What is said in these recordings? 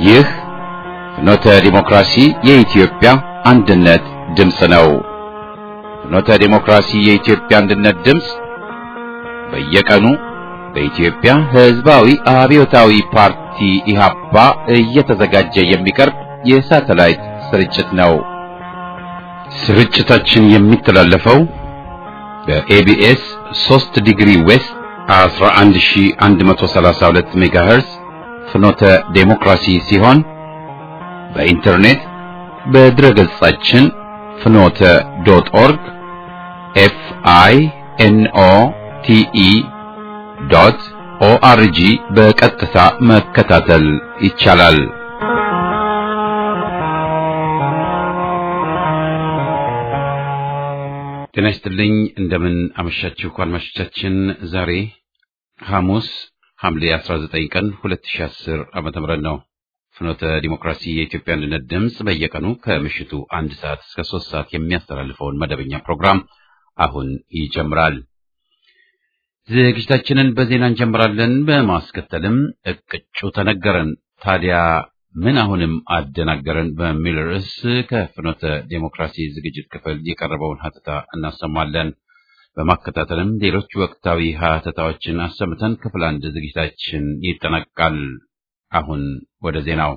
ይህ ፍኖተ ዲሞክራሲ የኢትዮጵያ አንድነት ድምፅ ነው። ፍኖተ ዲሞክራሲ የኢትዮጵያ አንድነት ድምፅ በየቀኑ በኢትዮጵያ ሕዝባዊ አብዮታዊ ፓርቲ ኢህአፓ እየተዘጋጀ የሚቀርብ የሳተላይት ስርጭት ነው። ስርጭታችን የሚተላለፈው በኤቢኤስ 3 ዲግሪ ዌስት 11132 ሜጋሄርዝ ፍኖተ ዴሞክራሲ ሲሆን በኢንተርኔት በድረገጻችን ፍኖተ ዶት ኦርግ ኤፍ አይ ኤን ኦ ቲ ኢ ዶት ኦአርጂ በቀጥታ መከታተል ይቻላል። ጤና ይስጥልኝ። እንደምን አመሻችሁ አድማጮቻችን። ዛሬ ሐሙስ ሐምሌ 19 ቀን 2010 ዓመተ ምህረት ነው። ፍኖተ ዲሞክራሲ የኢትዮጵያ አንድነት ድምፅ በየቀኑ ከምሽቱ አንድ ሰዓት እስከ ሶስት ሰዓት የሚያስተላልፈውን መደበኛ ፕሮግራም አሁን ይጀምራል። ዝግጅታችንን በዜና እንጀምራለን። በማስከተልም እቅጩ ተነገረን ታዲያ ምን አሁንም አደናገረን በሚል ርዕስ ከፍኖተ ዴሞክራሲ ዝግጅት ክፍል የቀረበውን ሀተታ እናሰማለን። በማከታተልም ሌሎች ወቅታዊ ሀተታዎችን አሰምተን ክፍል አንድ ዝግጅታችን ይጠናቀቃል። አሁን ወደ ዜናው።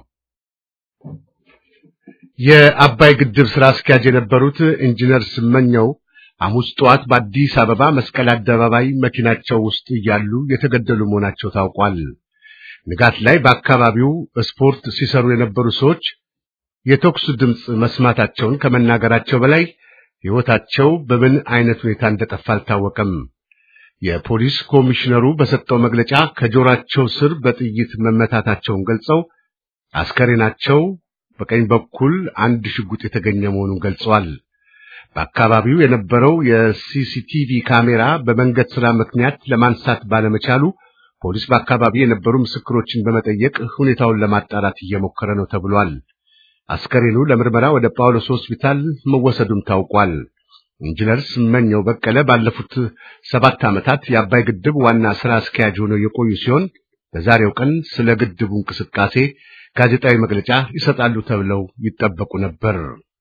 የአባይ ግድብ ስራ አስኪያጅ የነበሩት ኢንጂነር ስመኘው ሐሙስ ጠዋት በአዲስ አበባ መስቀል አደባባይ መኪናቸው ውስጥ እያሉ የተገደሉ መሆናቸው ታውቋል። ንጋት ላይ በአካባቢው ስፖርት ሲሰሩ የነበሩ ሰዎች የተኩስ ድምፅ መስማታቸውን ከመናገራቸው በላይ ሕይወታቸው በምን አይነት ሁኔታ እንደጠፋ አልታወቀም። የፖሊስ ኮሚሽነሩ በሰጠው መግለጫ ከጆሮአቸው ስር በጥይት መመታታቸውን ገልጸው አስከሬናቸው በቀኝ በኩል አንድ ሽጉጥ የተገኘ መሆኑን ገልጸዋል። በአካባቢው የነበረው የሲሲቲቪ ካሜራ በመንገድ ሥራ ምክንያት ለማንሳት ባለመቻሉ ፖሊስ በአካባቢ የነበሩ ምስክሮችን በመጠየቅ ሁኔታውን ለማጣራት እየሞከረ ነው ተብሏል። አስከሬኑ ለምርመራ ወደ ጳውሎስ ሆስፒታል መወሰዱም ታውቋል። ኢንጂነር ስመኘው በቀለ ባለፉት ሰባት ዓመታት የአባይ ግድብ ዋና ሥራ አስኪያጅ ሆነው የቆዩ ሲሆን በዛሬው ቀን ስለ ግድቡ እንቅስቃሴ ጋዜጣዊ መግለጫ ይሰጣሉ ተብለው ይጠበቁ ነበር።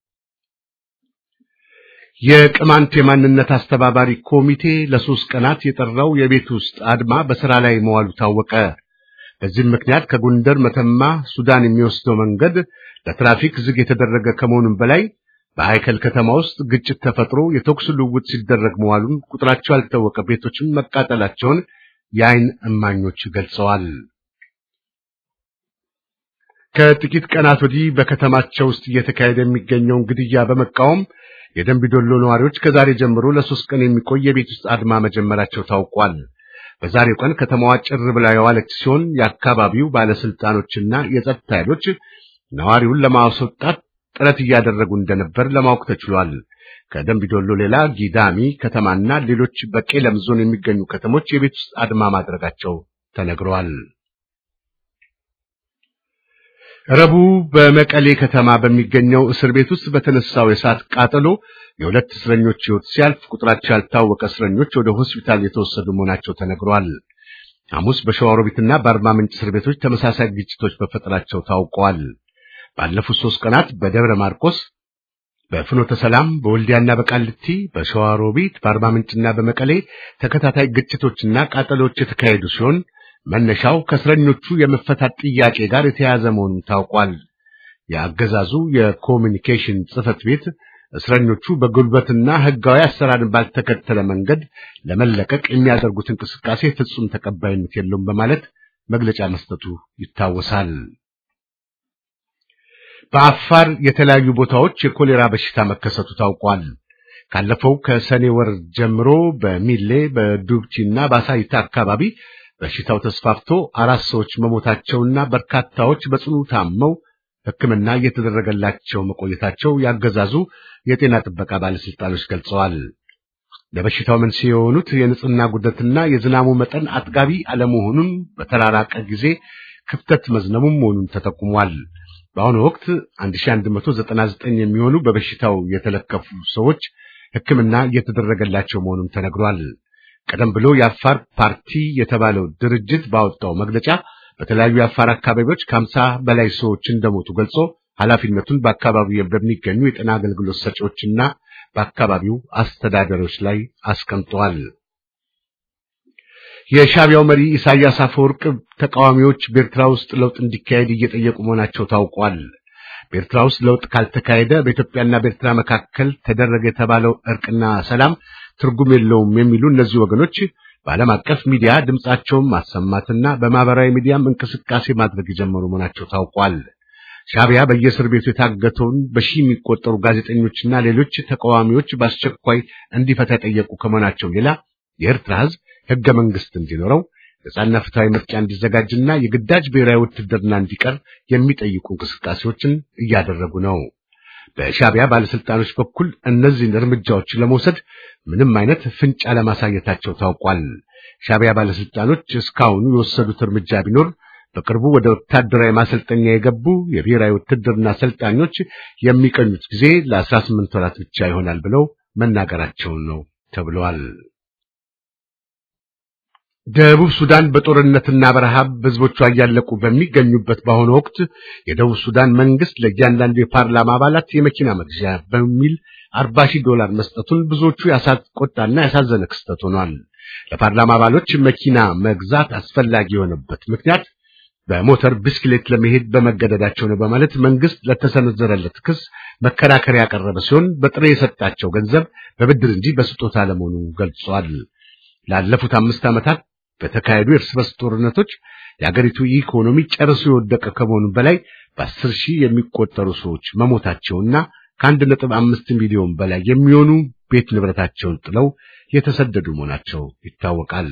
የቅማንት የማንነት አስተባባሪ ኮሚቴ ለሶስት ቀናት የጠራው የቤት ውስጥ አድማ በሥራ ላይ መዋሉ ታወቀ። በዚህም ምክንያት ከጎንደር መተማ ሱዳን የሚወስደው መንገድ ለትራፊክ ዝግ የተደረገ ከመሆኑም በላይ በአይከል ከተማ ውስጥ ግጭት ተፈጥሮ የተኩስ ልውውጥ ሲደረግ መዋሉን ቁጥራቸው ያልታወቀ ቤቶችን መቃጠላቸውን የዓይን እማኞች ገልጸዋል። ከጥቂት ቀናት ወዲህ በከተማቸው ውስጥ እየተካሄደ የሚገኘውን ግድያ በመቃወም የደንቢዶሎ ነዋሪዎች ከዛሬ ጀምሮ ለሶስት ቀን የሚቆይ የቤት ውስጥ አድማ መጀመራቸው ታውቋል። በዛሬው ቀን ከተማዋ ጭር ብላ የዋለች ሲሆን የአካባቢው ባለስልጣኖችና የጸጥታ ኃይሎች ነዋሪውን ለማስወጣት ጥረት እያደረጉ እንደነበር ለማወቅ ተችሏል። ከደንቢዶሎ ሌላ ጊዳሚ ከተማና ሌሎች በቄለም ዞን የሚገኙ ከተሞች የቤት ውስጥ አድማ ማድረጋቸው ተነግረዋል። ረቡዕ በመቀሌ ከተማ በሚገኘው እስር ቤት ውስጥ በተነሳው የእሳት ቃጠሎ የሁለት እስረኞች ሕይወት ሲያልፍ ቁጥራቸው ያልታወቀ እስረኞች ወደ ሆስፒታል የተወሰዱ መሆናቸው ተነግሯል። ሐሙስ በሸዋሮቢትና በአርባ ምንጭ እስር ቤቶች ተመሳሳይ ግጭቶች መፈጠራቸው ታውቋል። ባለፉት ሦስት ቀናት በደብረ ማርቆስ፣ በፍኖተ ሰላም፣ በወልዲያና በቃልቲ፣ በሸዋሮቢት፣ በአርባ ምንጭና በመቀሌ ተከታታይ ግጭቶችና ቃጠሎች የተካሄዱ ሲሆን መነሻው ከእስረኞቹ የመፈታት ጥያቄ ጋር የተያያዘ መሆኑን ታውቋል። የአገዛዙ የኮሚኒኬሽን ጽሕፈት ቤት እስረኞቹ በጉልበትና ሕጋዊ አሰራርን ባልተከተለ መንገድ ለመለቀቅ የሚያደርጉት እንቅስቃሴ ፍጹም ተቀባይነት የለውም በማለት መግለጫ መስጠቱ ይታወሳል። በአፋር የተለያዩ ቦታዎች የኮሌራ በሽታ መከሰቱ ታውቋል። ካለፈው ከሰኔ ወር ጀምሮ በሚሌ በዱብቺና በአሳይታ አካባቢ በሽታው ተስፋፍቶ አራት ሰዎች መሞታቸውና በርካታዎች በጽኑ ታመው ሕክምና እየተደረገላቸው መቆየታቸው ያገዛዙ የጤና ጥበቃ ባለስልጣኖች ገልጸዋል። ለበሽታው መንስኤ የሆኑት የንጽህና ጉድለትና የዝናቡ መጠን አጥጋቢ አለመሆኑን በተራራቀ ጊዜ ክፍተት መዝነሙም መሆኑን ተጠቁሟል። በአሁኑ ወቅት 1199 የሚሆኑ በበሽታው የተለከፉ ሰዎች ሕክምና እየተደረገላቸው መሆኑን ተነግሯል። ቀደም ብሎ የአፋር ፓርቲ የተባለው ድርጅት ባወጣው መግለጫ በተለያዩ የአፋር አካባቢዎች ከሀምሳ በላይ ሰዎች እንደሞቱ ገልጾ ኃላፊነቱን በአካባቢው በሚገኙ የጤና አገልግሎት ሰጪዎችና በአካባቢው አስተዳደሮች ላይ አስቀምጠዋል። የሻቢያው መሪ ኢሳያስ አፈወርቅ ተቃዋሚዎች በኤርትራ ውስጥ ለውጥ እንዲካሄድ እየጠየቁ መሆናቸው ታውቋል። በኤርትራ ውስጥ ለውጥ ካልተካሄደ በኢትዮጵያና በኤርትራ መካከል ተደረገ የተባለው እርቅና ሰላም ትርጉም የለውም የሚሉ እነዚህ ወገኖች በዓለም አቀፍ ሚዲያ ድምጻቸውን ማሰማትና በማህበራዊ ሚዲያም እንቅስቃሴ ማድረግ የጀመሩ መሆናቸው ታውቋል። ሻቢያ በየእስር ቤቱ የታገተውን በሺህ የሚቆጠሩ ጋዜጠኞችና ሌሎች ተቃዋሚዎች በአስቸኳይ እንዲፈታ የጠየቁ ከመሆናቸው ሌላ የኤርትራ ሕዝብ ሕገ መንግስት እንዲኖረው ነጻና ፍትሐዊ ምርጫ እንዲዘጋጅና የግዳጅ ብሔራዊ ውትድርና እንዲቀር የሚጠይቁ እንቅስቃሴዎችን እያደረጉ ነው። በሻቢያ ባለስልጣኖች በኩል እነዚህን እርምጃዎች ለመውሰድ ምንም አይነት ፍንጭ አለማሳየታቸው ታውቋል። ሻቢያ ባለስልጣኖች እስካሁኑ የወሰዱት እርምጃ ቢኖር በቅርቡ ወደ ወታደራዊ ማሰልጠኛ የገቡ የብሔራዊ ውትድርና አሰልጣኞች የሚቀኙት ጊዜ ለአስራ ስምንት ወራት ብቻ ይሆናል ብለው መናገራቸውን ነው ተብለዋል። ደቡብ ሱዳን በጦርነትና በረሃብ ህዝቦቿ እያለቁ በሚገኙበት በአሁኑ ወቅት የደቡብ ሱዳን መንግስት ለእያንዳንዱ የፓርላማ አባላት የመኪና መግዣ በሚል አርባ ሺህ ዶላር መስጠቱን ብዙዎቹ ያሳቆጣና ያሳዘነ ክስተት ሆኗል። ለፓርላማ አባሎች መኪና መግዛት አስፈላጊ የሆነበት ምክንያት በሞተር ብስክሌት ለመሄድ በመገደዳቸው ነው በማለት መንግስት ለተሰነዘረለት ክስ መከራከሪያ ያቀረበ ሲሆን በጥሬ የሰጣቸው ገንዘብ በብድር እንጂ በስጦታ ለመሆኑ ገልጿል። ላለፉት አምስት ዓመታት በተካሄዱ የእርስ በርስ ጦርነቶች የአገሪቱ ኢኮኖሚ ጨርሶ የወደቀ ከመሆኑ በላይ በአስር ሺህ የሚቆጠሩ ሰዎች መሞታቸውና ከአንድ ነጥብ አምስት ሚሊዮን በላይ የሚሆኑ ቤት ንብረታቸውን ጥለው የተሰደዱ መሆናቸው ይታወቃል።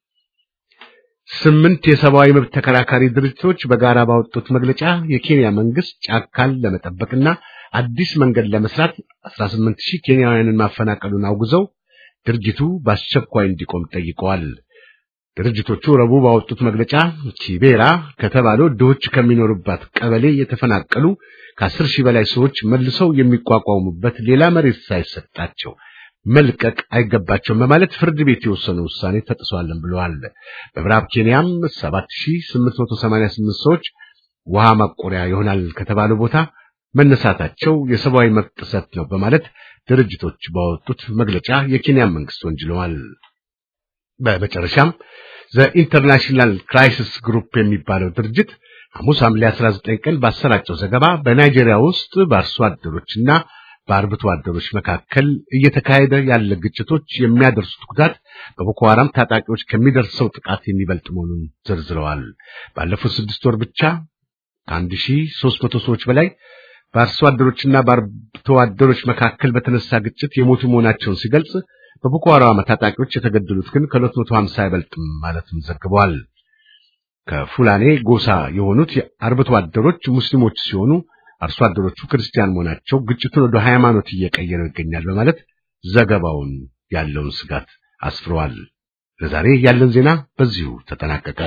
ስምንት የሰብአዊ መብት ተከራካሪ ድርጅቶች በጋራ ባወጡት መግለጫ የኬንያ መንግስት ጫካን ለመጠበቅና አዲስ መንገድ ለመስራት 18 ሺህ ኬንያውያንን ማፈናቀሉን አውግዘው ድርጅቱ በአስቸኳይ እንዲቆም ጠይቀዋል። ድርጅቶቹ ረቡዕ ባወጡት መግለጫ ኪቤራ ከተባለው ድሆች ከሚኖሩባት ቀበሌ የተፈናቀሉ ከአስር ሺህ በላይ ሰዎች መልሰው የሚቋቋሙበት ሌላ መሬት ሳይሰጣቸው መልቀቅ አይገባቸውም በማለት ፍርድ ቤት የወሰነ ውሳኔ ተጥሷልን ብለዋል። በምዕራብ ኬንያም 7888 ሰዎች ውሃ ማቆሪያ ይሆናል ከተባለው ቦታ መነሳታቸው የሰብአዊ መብት ጥሰት ነው በማለት ድርጅቶች ባወጡት መግለጫ የኬንያ መንግስት ወንጅለዋል። በመጨረሻም ዘኢንተርናሽናል ክራይሲስ ግሩፕ የሚባለው ድርጅት ሐሙስ ሐምሌ 19 ቀን ባሰራጨው ዘገባ በናይጄሪያ ውስጥ በአርሶ አደሮችና በአርብቶ አደሮች መካከል እየተካሄደ ያለ ግጭቶች የሚያደርሱት ጉዳት በቦኮ ሐራም ታጣቂዎች ከሚደርሰው ጥቃት የሚበልጥ መሆኑን ዘርዝረዋል። ባለፉት ስድስት ወር ብቻ ከአንድ ሺህ ሦስት መቶ ሰዎች በላይ በአርሶ አደሮችና በአርብቶ አደሮች መካከል በተነሳ ግጭት የሞቱ መሆናቸውን ሲገልጽ በቦኮ ሐራም ታጣቂዎች የተገደሉት ግን ከሁለት መቶ ሀምሳ አይበልጥም ማለትም ዘግበዋል። ከፉላኔ ጎሳ የሆኑት የአርብቶ አደሮች ሙስሊሞች ሲሆኑ አርሶ አደሮቹ ክርስቲያን መሆናቸው ግጭቱን ወደ ሃይማኖት እየቀየረው ይገኛል በማለት ዘገባውን ያለውን ስጋት አስፍረዋል። ለዛሬ ያለን ዜና በዚሁ ተጠናቀቀ።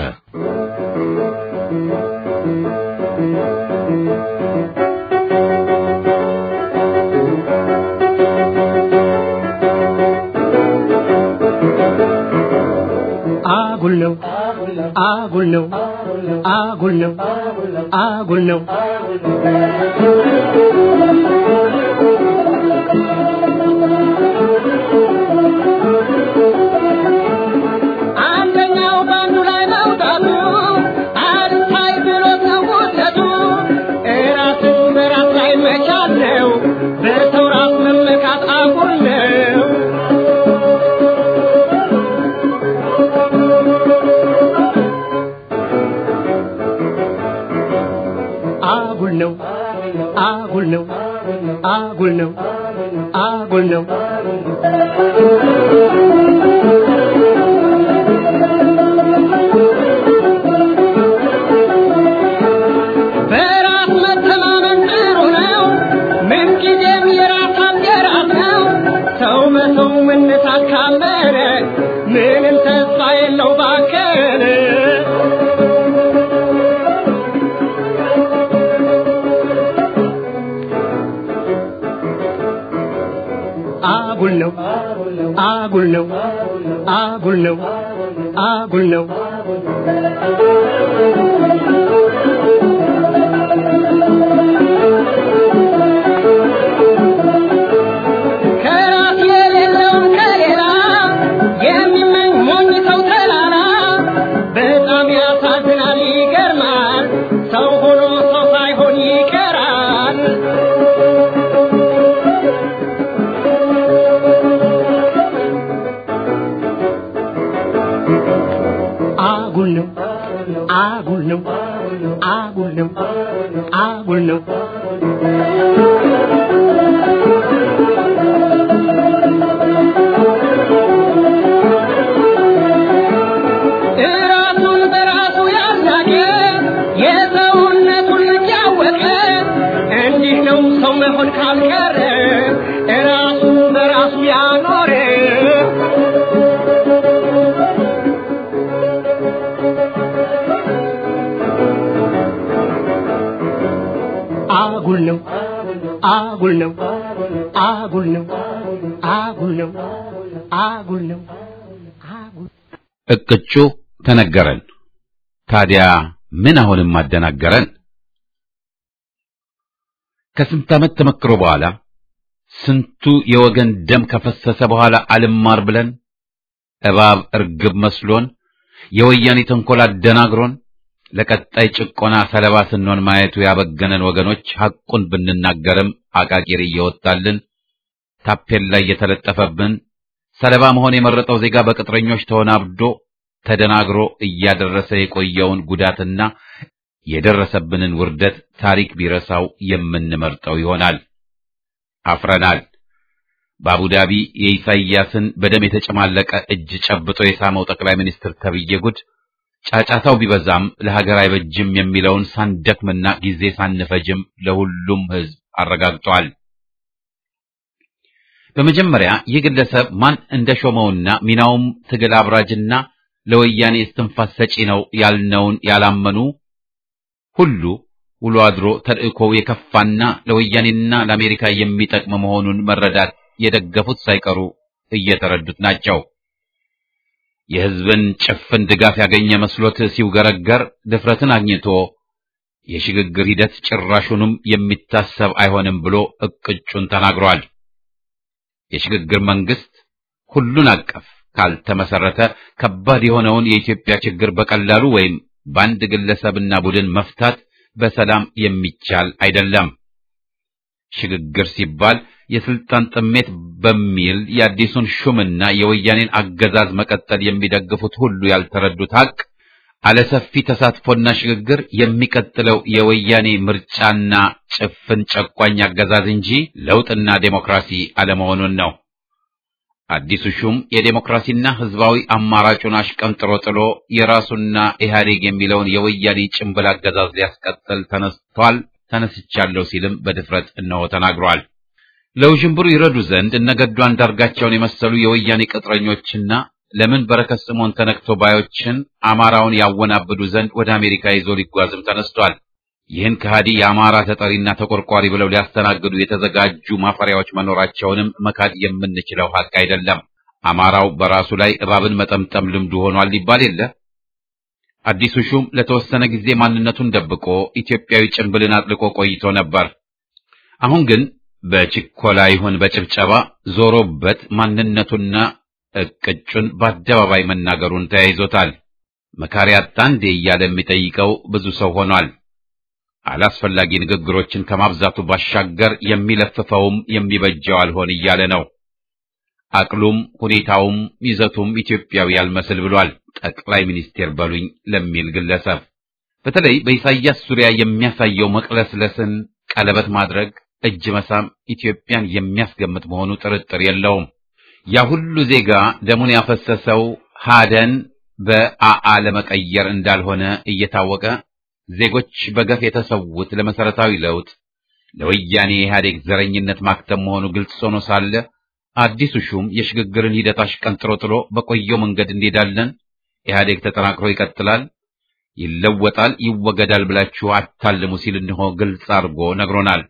አጉል ነው አጉል ነው አጉል ነው አጉል ነው አንደኛው ባንዱ ላይ መውጣቱ አልታይ ብሎት ነው ውደቱ እራስን በራስ ላይ መቻል ነው በሰው ራስ መመካት አጉል ነው አጉል ነው አጉል ነው አጉል ነው አጉል ነው በራስ መተማመን ጥሩ ነው ምንጊዜም የራስ አገራት ነው ሰው በሰው መነሳት ካመነ ምንም ተስፋ የለው ባከነ አጉል ነው አጉል ነው አጉል ነው አጉል ነው ከራስ የሌለውን ከሌላ የሚመኝ ሞኝ ሰው ተላላ በጣም ያሳዝናል፣ ይገርማል። ሰው ሆኖ ሰው ሳይሆን ይቀራል። አጉል ነው አጉል ነው አጉል ነው አጉል ነው እራሱን በራሱ ያሳቀ የሰውነቱን ልክ ያወቀ እንዲህ ነው ሰው መሆን ካልቀረ እራሱን በራሱ ያኖረ አጉል ነው አጉል ነው አጉል ነው አጉል ነው አጉል ነው አጉል እቅጩ ተነገረን። ታዲያ ምን አሁንም አደናገረን? ከስንት ዓመት ተመክሮ በኋላ ስንቱ የወገን ደም ከፈሰሰ በኋላ አልማር ብለን እባብ እርግብ መስሎን የወያኔ ተንኮል አደናግሮን ለቀጣይ ጭቆና ሰለባ ስንሆን ማየቱ ያበገነን ወገኖች ሐቁን ብንናገርም አቃቂር እየወጣልን ታፔላ እየተለጠፈብን ሰለባ መሆን የመረጠው ዜጋ በቅጥረኞች ተወናብዶ ተደናግሮ እያደረሰ የቆየውን ጉዳትና የደረሰብንን ውርደት ታሪክ ቢረሳው የምንመርጠው ይሆናል። አፍረናል። በአቡዳቢ የኢሳይያስን በደም የተጨማለቀ እጅ ጨብጦ የሳመው ጠቅላይ ሚኒስትር ተብዬ ጉድ ጫጫታው ቢበዛም ለሀገር አይበጅም የሚለውን ሳንደክምና ጊዜ ሳንፈጅም ለሁሉም ሕዝብ አረጋግጧል። በመጀመሪያ ይህ ግለሰብ ማን እንደሾመውና ሚናውም ትግል አብራጅና ለወያኔ እስትንፋስ ሰጪ ነው ያልነውን ያላመኑ ሁሉ ውሎ አድሮ ተልእኮው የከፋና ለወያኔና ለአሜሪካ የሚጠቅም መሆኑን መረዳት የደገፉት ሳይቀሩ እየተረዱት ናቸው። የሕዝብን ጭፍን ድጋፍ ያገኘ መስሎት ሲውገረገር ድፍረትን አግኝቶ የሽግግር ሂደት ጭራሹንም የሚታሰብ አይሆንም ብሎ እቅጩን ተናግሯል። የሽግግር መንግስት ሁሉን አቀፍ ካልተመሰረተ ከባድ የሆነውን የኢትዮጵያ ችግር በቀላሉ ወይም በአንድ ግለሰብና ቡድን መፍታት በሰላም የሚቻል አይደለም። ሽግግር ሲባል የስልጣን ጥሜት በሚል የአዲሱን ሹምና የወያኔን አገዛዝ መቀጠል የሚደግፉት ሁሉ ያልተረዱት ሀቅ አለሰፊ ተሳትፎና ሽግግር የሚቀጥለው የወያኔ ምርጫና ጭፍን ጨቋኝ አገዛዝ እንጂ ለውጥና ዴሞክራሲ አለመሆኑን ነው። አዲሱ ሹም የዴሞክራሲና ህዝባዊ አማራጩን አሽቀንጥሮ ጥሎ የራሱና ኢህአዴግ የሚለውን የወያኔ ጭንብል አገዛዝ ሊያስቀጥል ተነስቷል፣ ተነስቻለሁ ሲልም በድፍረት እነሆ ተናግሯል። ለውዥንብሩ ይረዱ ዘንድ እነገዱ አንዳርጋቸውን የመሰሉ የወያኔ ቅጥረኞችና ለምን በረከት ስምዖን ተነክቶ ባዮችን አማራውን ያወናብዱ ዘንድ ወደ አሜሪካ ይዞ ሊጓዝም ተነስቷል። ይህን ከሃዲ የአማራ ተጠሪና ተቆርቋሪ ብለው ሊያስተናግዱ የተዘጋጁ ማፈሪያዎች መኖራቸውንም መካድ የምንችለው ሀቅ አይደለም። አማራው በራሱ ላይ እባብን መጠምጠም ልምዱ ሆኗል ሊባል የለ። አዲሱ ሹም ለተወሰነ ጊዜ ማንነቱን ደብቆ ኢትዮጵያዊ ጭንብልን አጥልቆ ቆይቶ ነበር። አሁን ግን በችኮላ ይሁን በጭብጨባ ዞሮበት ማንነቱና እቅጩን በአደባባይ መናገሩን ተያይዞታል። መካሪ አጣ እንዴ እያለ የሚጠይቀው ብዙ ሰው ሆኗል። አላስፈላጊ ንግግሮችን ከማብዛቱ ባሻገር የሚለፍፈውም የሚበጀው አልሆን እያለ ነው። አቅሉም ሁኔታውም ይዘቱም ኢትዮጵያዊ ያልመስል ብሏል። ጠቅላይ ሚኒስቴር በሉኝ ለሚል ግለሰብ በተለይ በኢሳይያስ ዙሪያ የሚያሳየው መቅለስለስን፣ ቀለበት ማድረግ፣ እጅ መሳም ኢትዮጵያን የሚያስገምት መሆኑ ጥርጥር የለውም። ያ ሁሉ ዜጋ ደሙን ያፈሰሰው ሀደን በአአ ለመቀየር እንዳልሆነ እየታወቀ ዜጎች በገፍ የተሰዉት ለመሰረታዊ ለውጥ ለወያኔ ኢህአዴግ ዘረኝነት ማክተም መሆኑ ግልጽ ሆኖ ሳለ አዲሱ ሹም የሽግግርን ሂደት አሽቀንጥሮ ጥሎ በቆየው መንገድ እንሄዳለን፣ ኢህአዴግ ተጠናክሮ ይቀጥላል፣ ይለወጣል፣ ይወገዳል ብላችሁ አታልሙ ሲል እንሆ ግልጽ አድርጎ ነግሮናል።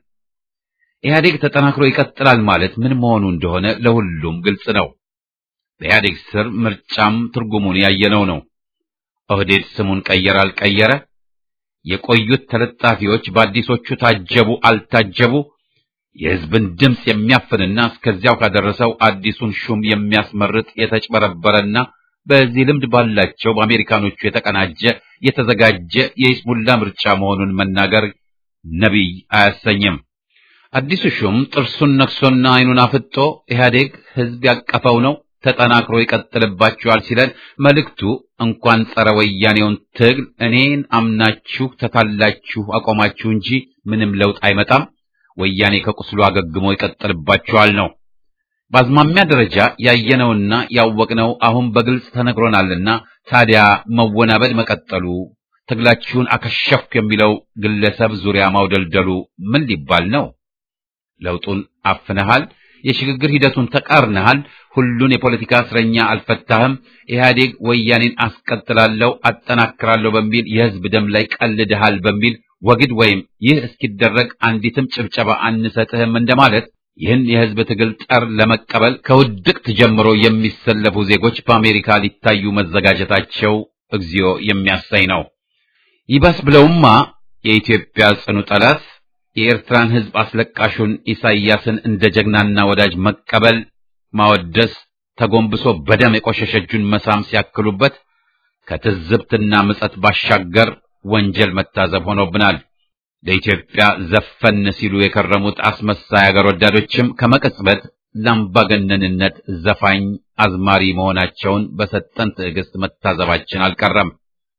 ኢህአዴግ ተጠናክሮ ይቀጥላል ማለት ምን መሆኑ እንደሆነ ለሁሉም ግልጽ ነው። በኢህአዴግ ስር ምርጫም ትርጉሙን ያየነው ነው። ኦህዴድ ስሙን ቀየረ አልቀየረ፣ የቆዩት ተለጣፊዎች በአዲሶቹ ታጀቡ አልታጀቡ፣ የሕዝብን ድምፅ የሚያፍንና እስከዚያው ካደረሰው አዲሱን ሹም የሚያስመርጥ የተጭበረበረና በዚህ ልምድ ባላቸው በአሜሪካኖቹ የተቀናጀ የተዘጋጀ የይስሙላ ምርጫ መሆኑን መናገር ነቢይ አያሰኝም። አዲሱ ሹም ጥርሱን ነክሶና ዓይኑን አፍጦ ኢህአዴግ ሕዝብ ያቀፈው ነው ተጠናክሮ ይቀጥልባችኋል ሲለን መልእክቱ እንኳን ጸረ ወያኔውን ትግል እኔን አምናችሁ ተታላችሁ አቆማችሁ እንጂ ምንም ለውጥ አይመጣም፣ ወያኔ ከቁስሉ አገግሞ ይቀጥልባችኋል ነው። በአዝማሚያ ደረጃ ያየነውና ያወቅነው አሁን በግልጽ ተነግሮናልና ታዲያ መወናበድ መቀጠሉ ትግላችሁን አከሸፍኩ የሚለው ግለሰብ ዙሪያ ማውደልደሉ ምን ሊባል ነው? ለውጡን አፍነሃል፣ የሽግግር ሂደቱን ተቃርነሃል፣ ሁሉን የፖለቲካ እስረኛ አልፈታህም፣ ኢህአዴግ ወያኔን አስቀጥላለሁ አጠናክራለሁ በሚል የህዝብ ደም ላይ ቀልድሃል በሚል ወግድ ወይም ይህ እስኪደረግ አንዲትም ጭብጨባ አንሰጥህም እንደማለት ይህን የህዝብ ትግል ጠር ለመቀበል ከውድቅት ጀምሮ የሚሰለፉ ዜጎች በአሜሪካ ሊታዩ መዘጋጀታቸው እግዚኦ የሚያሳይ ነው። ይባስ ብለውማ የኢትዮጵያ ጽኑ ጠላት የኤርትራን ህዝብ አስለቃሹን ኢሳይያስን እንደ ጀግናና ወዳጅ መቀበል፣ ማወደስ፣ ተጎንብሶ በደም የቆሸሸ እጁን መሳም ሲያክሉበት ከትዝብትና ምጸት ባሻገር ወንጀል መታዘብ ሆኖብናል። ለኢትዮጵያ ዘፈን ሲሉ የከረሙት አስመሳይ አገር ወዳዶችም ከመቀጽበት ለአምባገነንነት ዘፋኝ አዝማሪ መሆናቸውን በሰጠን ትዕግስት መታዘባችን አልቀረም።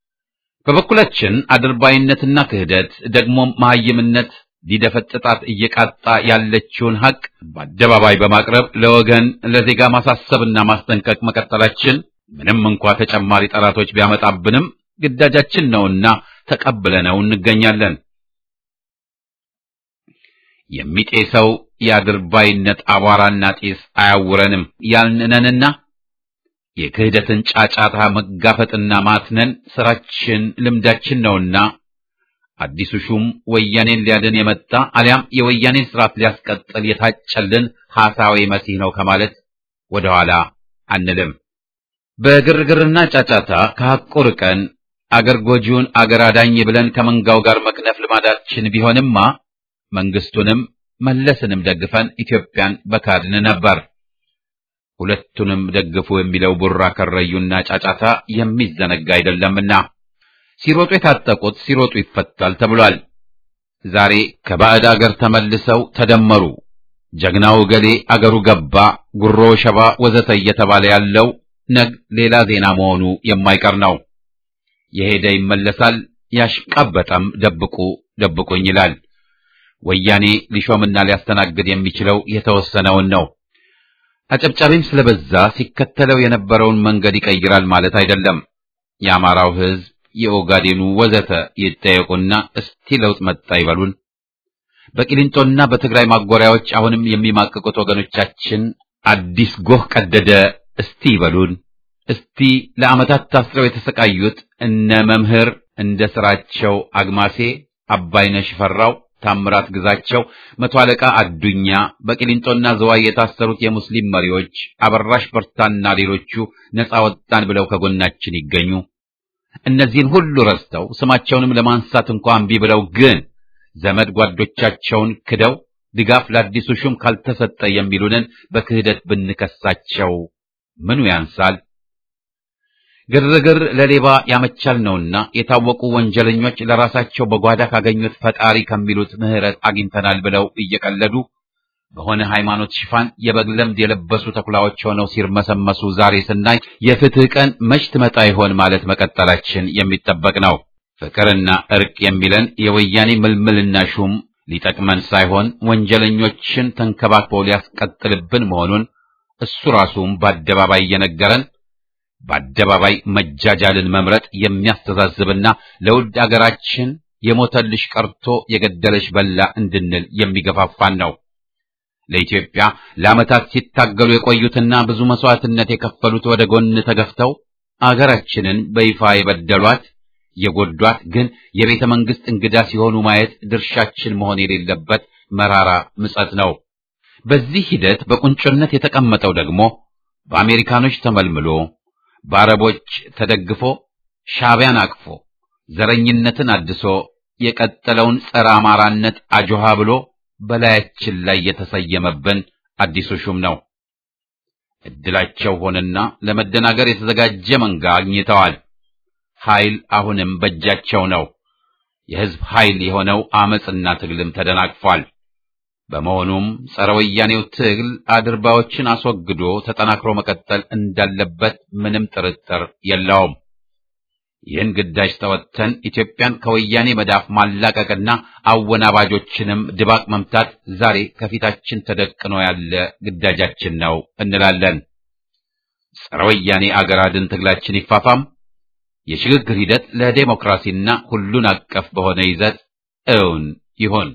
በበኩላችን አድርባይነትና ክህደት ደግሞም መሐይምነት ሊደፈጥጣት እየቃጣ ያለችውን ሐቅ በአደባባይ በማቅረብ ለወገን ለዜጋ ማሳሰብና ማስጠንቀቅ መቀጠላችን ምንም እንኳ ተጨማሪ ጠላቶች ቢያመጣብንም ግዳጃችን ነውና ተቀብለነው እንገኛለን። የሚጤሰው የአድርባይነት አቧራና ጢስ አያውረንም ያልንነንና የክህደትን ጫጫታ መጋፈጥና ማትነን ስራችን ልምዳችን ነውና አዲሱ ሹም ወያኔን ሊያድን የመጣ አሊያም የወያኔን ስርዓት ሊያስቀጥል የታጨልን ሐሳዊ መሲህ ነው ከማለት ወደኋላ አንልም። በግርግርና ጫጫታ ከሐቁ ርቀን አገር ጎጂውን አገር አዳኝ ብለን ከመንጋው ጋር መክነፍ ልማዳችን ቢሆንማ መንግስቱንም መለስንም ደግፈን ኢትዮጵያን በካድን ነበር። ሁለቱንም ደግፉ የሚለው ቡራ ከረዩና ጫጫታ የሚዘነጋ አይደለምና ሲሮጡ የታጠቁት ሲሮጡ ይፈታል ተብሏል። ዛሬ ከባዕድ አገር ተመልሰው ተደመሩ፣ ጀግናው ገሌ አገሩ ገባ፣ ጉሮ ሸባ ወዘተ እየተባለ ያለው ነግ ሌላ ዜና መሆኑ የማይቀር ነው። የሄደ ይመለሳል፣ ያሽቃበጠም ደብቁ ደብቁኝ ይላል። ወያኔ ሊሾምና ሊያስተናግድ የሚችለው የተወሰነውን ነው። አጨብጫቢም ስለበዛ ሲከተለው የነበረውን መንገድ ይቀይራል ማለት አይደለም። የአማራው ሕዝብ፣ የኦጋዴኑ ወዘተ ይጠየቁና እስቲ ለውጥ መጣ ይበሉን። በቂሊንጦና በትግራይ ማጎሪያዎች አሁንም የሚማቅቁት ወገኖቻችን አዲስ ጎህ ቀደደ እስቲ ይበሉን። እስቲ ለዓመታት ታስረው የተሰቃዩት እነ መምህር እንደ ስራቸው አግማሴ፣ አባይነሽ ፈራው ታምራት ግዛቸው፣ መቶ አለቃ አዱኛ፣ በቂሊንጦና ዘዋይ የታሰሩት የሙስሊም መሪዎች አበራሽ በርታና ሌሎቹ ነፃ ወጣን ብለው ከጎናችን ይገኙ። እነዚህን ሁሉ ረስተው ስማቸውንም ለማንሳት እንኳን እምቢ ብለው ግን ዘመድ ጓዶቻቸውን ክደው ድጋፍ ለአዲሱ ሹም ካልተሰጠ የሚሉንን በክህደት ብንከሳቸው ምኑ ያንሳል? ግርግር ለሌባ ያመቻል ነውና የታወቁ ወንጀለኞች ለራሳቸው በጓዳ ካገኙት ፈጣሪ ከሚሉት ምሕረት አግኝተናል ብለው እየቀለዱ በሆነ ሃይማኖት ሽፋን የበግ ለምድ የለበሱ ተኩላዎች ሆነው ሲርመሰመሱ ዛሬ ስናይ የፍትህ ቀን መች ትመጣ ይሆን ማለት መቀጠላችን የሚጠበቅ ነው። ፍቅርና እርቅ የሚለን የወያኔ ምልምልና ሹም ሊጠቅመን ሳይሆን ወንጀለኞችን ተንከባክቦ ሊያስቀጥልብን መሆኑን እሱ ራሱም በአደባባይ እየነገረን በአደባባይ መጃጃልን መምረጥ የሚያስተዛዝብና ለውድ አገራችን የሞተልሽ ቀርቶ የገደለሽ በላ እንድንል የሚገፋፋን ነው። ለኢትዮጵያ ለዓመታት ሲታገሉ የቆዩትና ብዙ መስዋዕትነት የከፈሉት ወደ ጎን ተገፍተው አገራችንን በይፋ የበደሏት የጎዷት ግን የቤተ መንግስት እንግዳ ሲሆኑ ማየት ድርሻችን መሆን የሌለበት መራራ ምጸት ነው። በዚህ ሂደት በቁንጮነት የተቀመጠው ደግሞ በአሜሪካኖች ተመልምሎ በአረቦች ተደግፎ ሻዕቢያን አቅፎ ዘረኝነትን አድሶ የቀጠለውን ጸረ አማራነት አጆሃ ብሎ በላያችን ላይ የተሰየመብን አዲሱ ሹም ነው። እድላቸው ሆነና ለመደናገር የተዘጋጀ መንጋ አግኝተዋል። ኃይል አሁንም በእጃቸው ነው። የሕዝብ ኃይል የሆነው አመጽና ትግልም ተደናቅፏል። በመሆኑም ጸረ ወያኔው ትግል አድርባዎችን አስወግዶ ተጠናክሮ መቀጠል እንዳለበት ምንም ጥርጥር የለውም። ይህን ግዳጅ ተወጥተን ኢትዮጵያን ከወያኔ መዳፍ ማላቀቅና አወናባጆችንም ድባቅ መምታት ዛሬ ከፊታችን ተደቅኖ ያለ ግዳጃችን ነው እንላለን። ጸረ ወያኔ አገር አድን ትግላችን ይፋፋም። የሽግግር ሂደት ለዴሞክራሲና ሁሉን አቀፍ በሆነ ይዘት እውን ይሁን።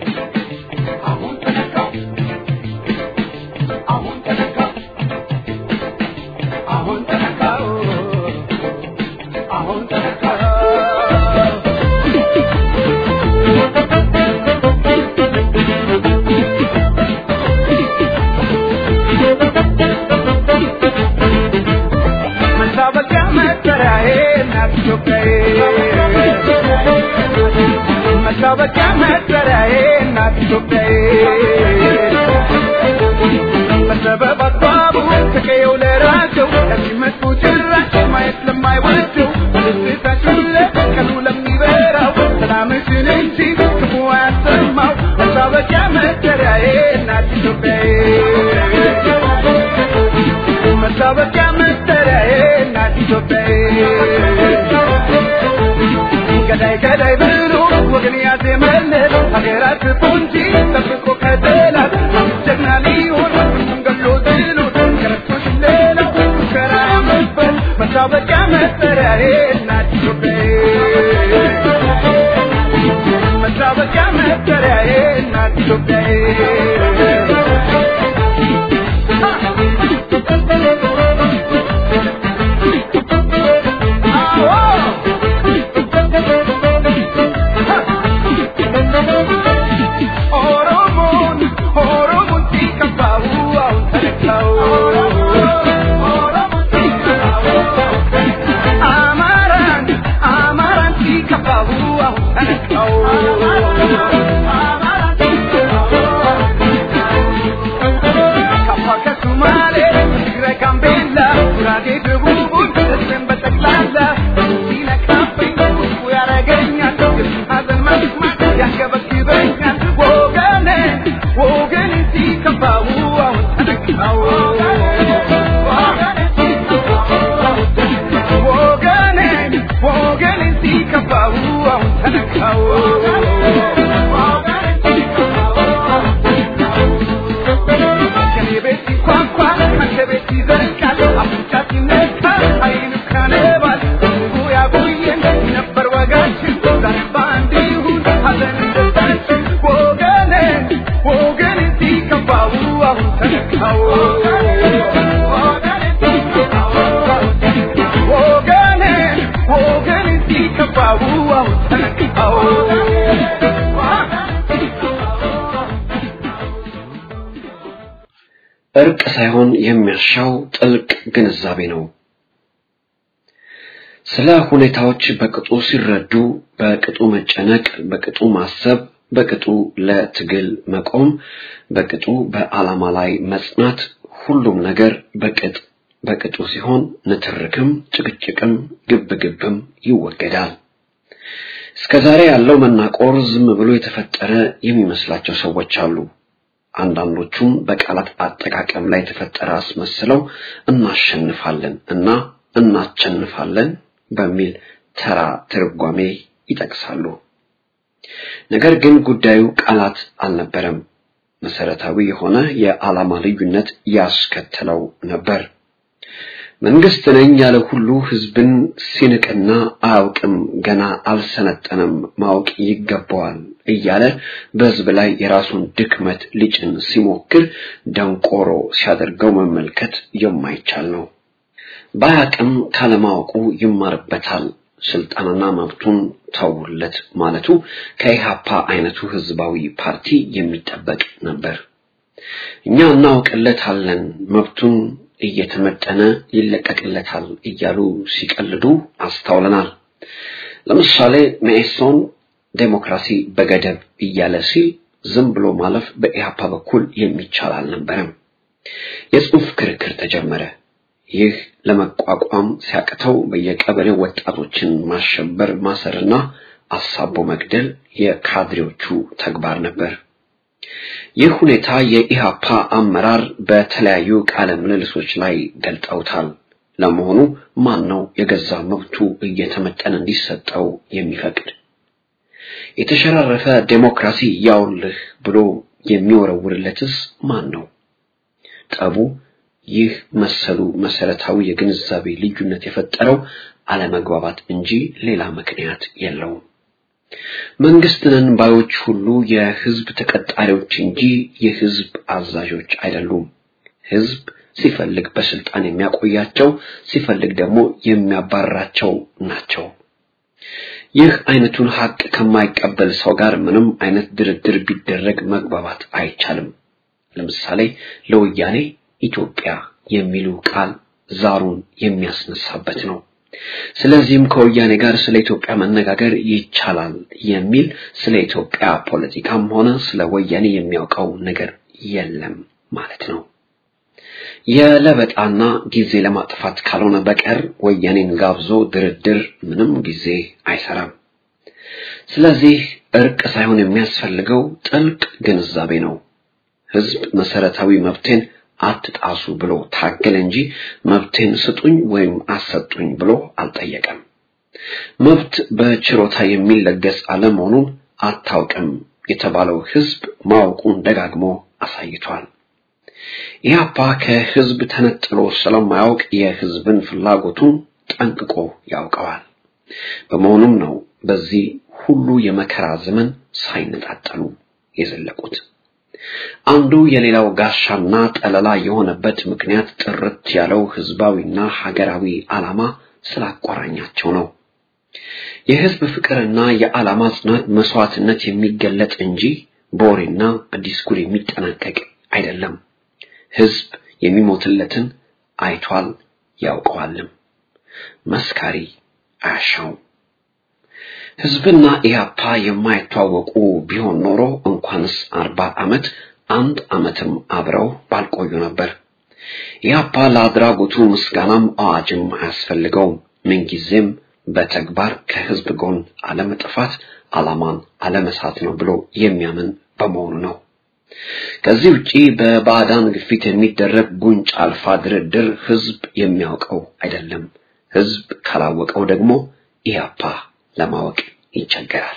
መታወቂያ መጠሪያዬ እናት ኢትዮጵያዬ በሰበብ አስባቡ ተቀየው ለራቸው ለሚመጡ ጭራሽ ማየት ለማይወደው በደስታችን ቀኑ ለሚበራው ሰላምሽን እንጂ ክፉ አያሰማው መታወቂያ መጠሪያዬ እናት ኢትዮጵያዬ መታወቂያ መጠሪያዬ እናት ኢትዮጵያዬ ገዳይ ገዳይ ብሎ ወገን ያዜመለት ሀገራት ፖንጂ ጠብቆ ከጠላት ጀግና ሊሆን ሁሉም ገሎ ጥሎት ከረቶች ሌላው ሙከራ ያመበት መታወቂያ መጠሪያዬ እናት ኢትዮጵያዬ መታወቂያ መጠሪያዬ እናት ኢትዮጵያዬ እርቅ ሳይሆን የሚያሻው ጥልቅ ግንዛቤ ነው። ስለ ሁኔታዎች በቅጡ ሲረዱ፣ በቅጡ መጨነቅ፣ በቅጡ ማሰብ፣ በቅጡ ለትግል መቆም፣ በቅጡ በዓላማ ላይ መጽናት፣ ሁሉም ነገር በቅጥ በቅጡ ሲሆን ንትርክም፣ ጭቅጭቅም፣ ግብግብም ይወገዳል። እስከዛሬ ያለው መናቆር ዝም ብሎ የተፈጠረ የሚመስላቸው ሰዎች አሉ። አንዳንዶቹም በቃላት አጠቃቀም ላይ የተፈጠረ አስመስለው እናሸንፋለን እና እናቸንፋለን በሚል ተራ ትርጓሜ ይጠቅሳሉ። ነገር ግን ጉዳዩ ቃላት አልነበረም። መሰረታዊ የሆነ የዓላማ ልዩነት ያስከተለው ነበር። መንግስት ነኝ ያለ ሁሉ ህዝብን ሲንቅና አያውቅም፣ ገና አልሰነጠነም፣ ማወቅ ይገባዋል እያለ በህዝብ ላይ የራሱን ድክመት ሊጭን ሲሞክር ደንቆሮ ሲያደርገው መመልከት የማይቻል ነው። ባያቅም ካለማወቁ ይማርበታል። ስልጣንና መብቱን ተውለት ማለቱ ከኢሃፓ አይነቱ ህዝባዊ ፓርቲ የሚጠበቅ ነበር። እኛ እናውቅለታለን፣ መብቱን እየተመጠነ ይለቀቅለታል እያሉ ሲቀልዱ አስተውለናል። ለምሳሌ መኢሶን ዴሞክራሲ በገደብ እያለ ሲል ዝም ብሎ ማለፍ በኢህአፓ በኩል የሚቻል አልነበረም። የጽሑፍ ክርክር ተጀመረ። ይህ ለመቋቋም ሲያቅተው በየቀበሌው ወጣቶችን ማሸበር፣ ማሰርና አሳቦ መግደል የካድሬዎቹ ተግባር ነበር። ይህ ሁኔታ የኢሃፓ አመራር በተለያዩ ቃለ ምልልሶች ላይ ገልጠውታል። ለመሆኑ ማን ነው የገዛ መብቱ እየተመጠነ እንዲሰጠው የሚፈቅድ? የተሸራረፈ ዴሞክራሲ ያውልህ ብሎ የሚወረውርለትስ ማን ነው? ጠቡ ይህ መሰሉ መሰረታዊ የግንዛቤ ልዩነት የፈጠረው አለመግባባት እንጂ ሌላ ምክንያት የለውም። መንግስትንን ባዮች ሁሉ የህዝብ ተቀጣሪዎች እንጂ የህዝብ አዛዦች አይደሉም። ህዝብ ሲፈልግ በስልጣን የሚያቆያቸው፣ ሲፈልግ ደግሞ የሚያባርራቸው ናቸው። ይህ አይነቱን ሀቅ ከማይቀበል ሰው ጋር ምንም አይነት ድርድር ቢደረግ መግባባት አይቻልም። ለምሳሌ ለወያኔ ኢትዮጵያ የሚሉ ቃል ዛሩን የሚያስነሳበት ነው። ስለዚህም ከወያኔ ጋር ስለ ኢትዮጵያ መነጋገር ይቻላል የሚል ስለ ኢትዮጵያ ፖለቲካም ሆነ ስለ ወያኔ የሚያውቀው ነገር የለም ማለት ነው። የለበጣና ጊዜ ለማጥፋት ካልሆነ በቀር ወያኔን ጋብዞ ድርድር ምንም ጊዜ አይሰራም። ስለዚህ እርቅ ሳይሆን የሚያስፈልገው ጥልቅ ግንዛቤ ነው። ህዝብ መሰረታዊ መብቴን አትጣሱ ብሎ ታገለ እንጂ መብቴን ስጡኝ ወይም አሰጡኝ ብሎ አልጠየቀም። መብት በችሮታ የሚለገስ አለመሆኑን አታውቅም የተባለው ህዝብ ማወቁን ደጋግሞ አሳይቷል። ኢህአፓ ከህዝብ ተነጥሎ ስለማያውቅ የህዝብን ፍላጎቱን ጠንቅቆ ያውቀዋል። በመሆኑም ነው በዚህ ሁሉ የመከራ ዘመን ሳይነጣጠሉ የዘለቁት። አንዱ የሌላው ጋሻና ጠለላ የሆነበት ምክንያት ጥርት ያለው ህዝባዊና ሀገራዊ ዓላማ ስላቆራኛቸው ነው። የህዝብ ፍቅርና የዓላማ ጽናት መስዋዕትነት የሚገለጥ እንጂ በወሬና በዲስኩር የሚጠናቀቅ አይደለም። ህዝብ የሚሞትለትን አይቷል ያውቀዋልም። መስካሪ አያሻውም። ህዝብና ኢህአፓ የማይተዋወቁ ቢሆን ኖሮ እንኳንስ አርባ ዓመት አንድ ዓመትም አብረው ባልቆዩ ነበር። ኢህአፓ ለአድራጎቱ ምስጋናም አዋጅም አያስፈልገውም። ምንጊዜም በተግባር ከህዝብ ጎን አለመጥፋት ዓላማን አለመሳት ነው ብሎ የሚያምን በመሆኑ ነው። ከዚህ ውጪ በባዕዳን ግፊት የሚደረግ ጉንጭ አልፋ ድርድር ህዝብ የሚያውቀው አይደለም። ህዝብ ካላወቀው ደግሞ ኢህአፓ ለማወቅ ይቸገራል።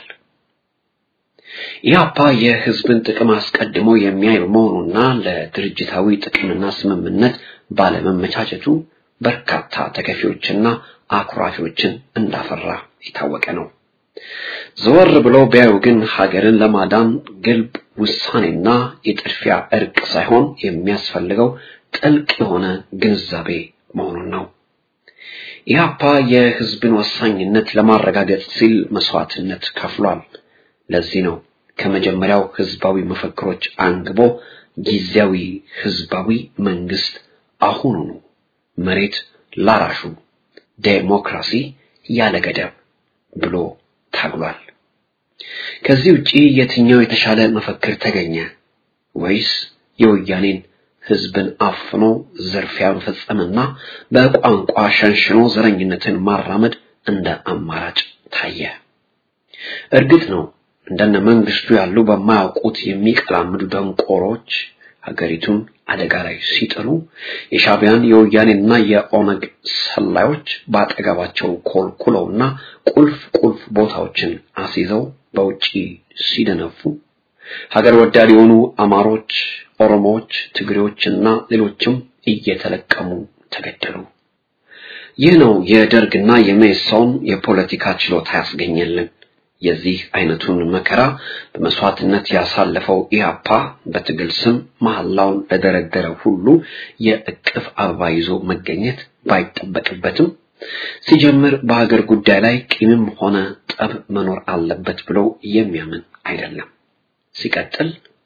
ኢህአፓ የህዝብን ጥቅም አስቀድሞ የሚያይ መሆኑና ለድርጅታዊ ጥቅምና ስምምነት ባለመመቻቸቱ በርካታ ተከፊዎችና አኩራፊዎችን እንዳፈራ የታወቀ ነው። ዘወር ብለው ቢያዩ ግን ሀገርን ለማዳን ግልብ ውሳኔና የጥድፊያ እርቅ ሳይሆን የሚያስፈልገው ጥልቅ የሆነ ግንዛቤ መሆኑን ነው። ኢህአፓ የህዝብን ወሳኝነት ለማረጋገጥ ሲል መስዋዕትነት ከፍሏል። ለዚህ ነው ከመጀመሪያው ህዝባዊ መፈክሮች አንግቦ ጊዜያዊ ህዝባዊ መንግስት አሁኑኑ መሬት ላራሹ ዴሞክራሲ ያለ ገደብ ብሎ ታግሏል። ከዚህ ውጪ የትኛው የተሻለ መፈክር ተገኘ? ወይስ የወያኔን ህዝብን አፍኖ ዝርፊያ መፈጸምና በቋንቋ ሸንሽኖ ዘረኝነትን ማራመድ እንደ አማራጭ ታየ? እርግጥ ነው እንደነ መንግስቱ ያሉ በማያውቁት የሚቀላምዱ ደንቆሮች ሀገሪቱን አደጋ ላይ ሲጥሉ የሻቢያን የወያኔና የኦነግ ሰላዮች በአጠገባቸው ኮልኩለውና ቁልፍ ቁልፍ ቦታዎችን አስይዘው በውጪ ሲደነፉ ሀገር ወዳድ የሆኑ አማሮች፣ ኦሮሞዎች፣ ትግሬዎችና ሌሎችም እየተለቀሙ ተገደሉ። ይህ ነው የደርግና የመኢሶን የፖለቲካ ችሎታ ያስገኘልን። የዚህ አይነቱን መከራ በመስዋዕትነት ያሳለፈው ኢህአፓ በትግል ስም መሐላውን ለደረደረ ሁሉ የእቅፍ አበባ ይዞ መገኘት ባይጠበቅበትም ሲጀምር በሀገር ጉዳይ ላይ ቂምም ሆነ ጠብ መኖር አለበት ብሎ የሚያምን አይደለም። ሲቀጥል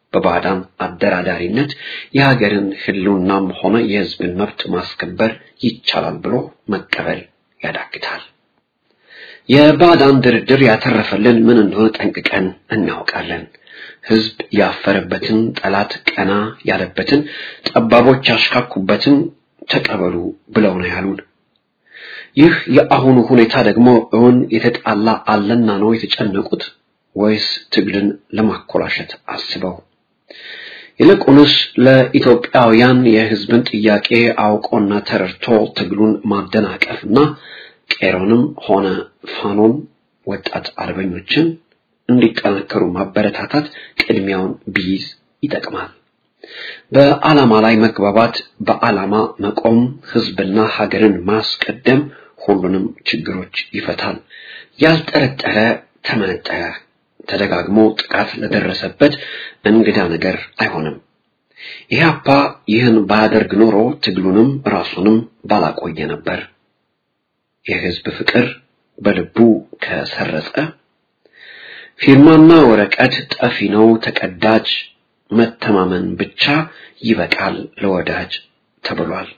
በባዕዳን አደራዳሪነት የሀገርን ህልውናም ሆነ የህዝብን መብት ማስከበር ይቻላል ብሎ መቀበል ያዳግታል። የባዕዳን ድርድር ያተረፈልን ምን እንደሆነ ጠንቅቀን እናውቃለን። ህዝብ ያፈረበትን፣ ጠላት ቀና ያለበትን፣ ጠባቦች ያሽካኩበትን ተቀበሉ ብለው ነው ያሉን። ይህ የአሁኑ ሁኔታ ደግሞ እውን የተጣላ አለና ነው የተጨነቁት ወይስ ትግልን ለማኮላሸት አስበው? ይልቁንስ ለኢትዮጵያውያን የህዝብን ጥያቄ አውቆና ተረድቶ ትግሉን ማደናቀፍና ቄሮንም ሆነ ፋኖን ወጣት አርበኞችን እንዲጠናከሩ ማበረታታት ቅድሚያውን ቢይዝ ይጠቅማል። በዓላማ ላይ መግባባት፣ በዓላማ መቆም፣ ህዝብና ሀገርን ማስቀደም ሁሉንም ችግሮች ይፈታል። ያልጠረጠረ ተመነጠረ፣ ተደጋግሞ ጥቃት ለደረሰበት እንግዳ ነገር አይሆንም። ኢህአፓ ይህን ባያደርግ ኖሮ ትግሉንም ራሱንም ባላቆየ ነበር። የህዝብ ፍቅር በልቡ ከሰረጸ ፊርማና ወረቀት ጠፊ ነው ተቀዳጅ፣ መተማመን ብቻ ይበቃል ለወዳጅ ተብሏል።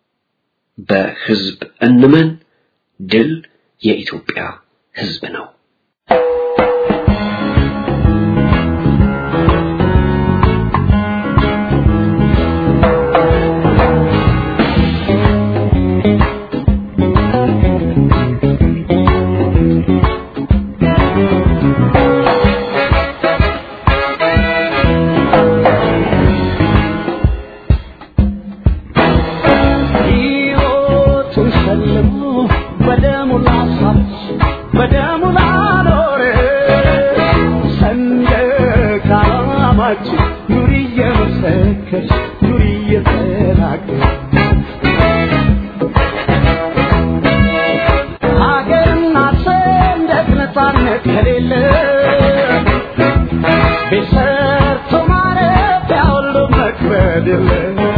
በህዝብ እንመን፣ ድል የኢትዮጵያ ህዝብ ነው። ሕይወቱን ሸልሞ በደሙ ላሳች በደሙ ላኖረ ሰንደቅ ዓላማችን ኑሪ እየመሰከርሽ ኑሪ እየተናገርሽ ሀገርና ሰንደቅ ነፃነት ከሌለ ቤት ሰርቶ ማረፊያ ሁሉ መክበድ የለ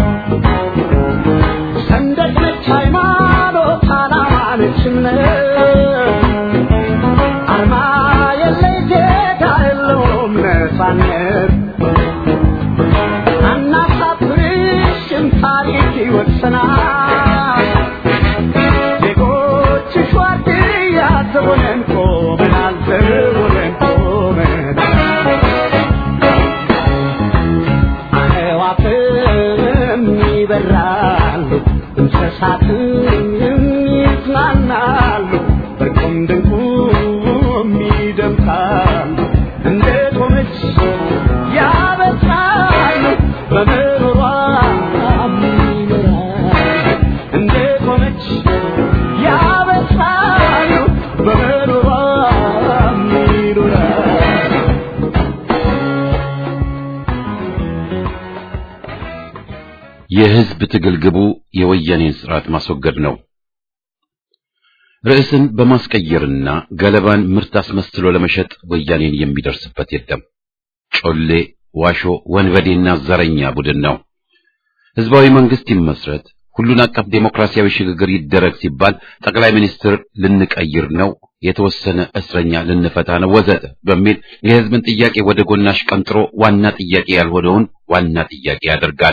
ሰንደቅ ነች ሃይማኖት፣ ዓላማ ነች እምነት፣ አርማ የለይ ጌታ የለውም ነፃነት። አናሳፍርሽም ታሪክ ይወቅሰናል። ዜጎችሽ ዋርድያ ዘቦነን ቆመናል፣ ዘቦነን ቆመናል። አዕዋፍም ይበራሉ፣ እንስሳትም ይዝናናሉ፣ በቁም ድንቁም ይደምቃሉ። እንደ ቆመች ያበስራሉ፣ በምሮሯም ይኖራሉ። እንደ ቆመች ያበስራሉ፣ በምሮሯም ይኖራሉ። የህዝብ ትግል ግቡ የወያኔን ስርዓት ማስወገድ ነው። ርዕስን በማስቀየርና ገለባን ምርት አስመስሎ ለመሸጥ ወያኔን የሚደርስበት የለም። ጮሌ፣ ዋሾ፣ ወንበዴና ዘረኛ ቡድን ነው። ህዝባዊ መንግስት ይመስረት፣ ሁሉን አቀፍ ዴሞክራሲያዊ ሽግግር ይደረግ ሲባል ጠቅላይ ሚኒስትር ልንቀይር ነው፣ የተወሰነ እስረኛ ልንፈታ ነው ወዘተ በሚል የህዝብን ጥያቄ ወደ ጎናሽ ቀንጥሮ ዋና ጥያቄ ያልሆነውን ዋና ጥያቄ ያደርጋል።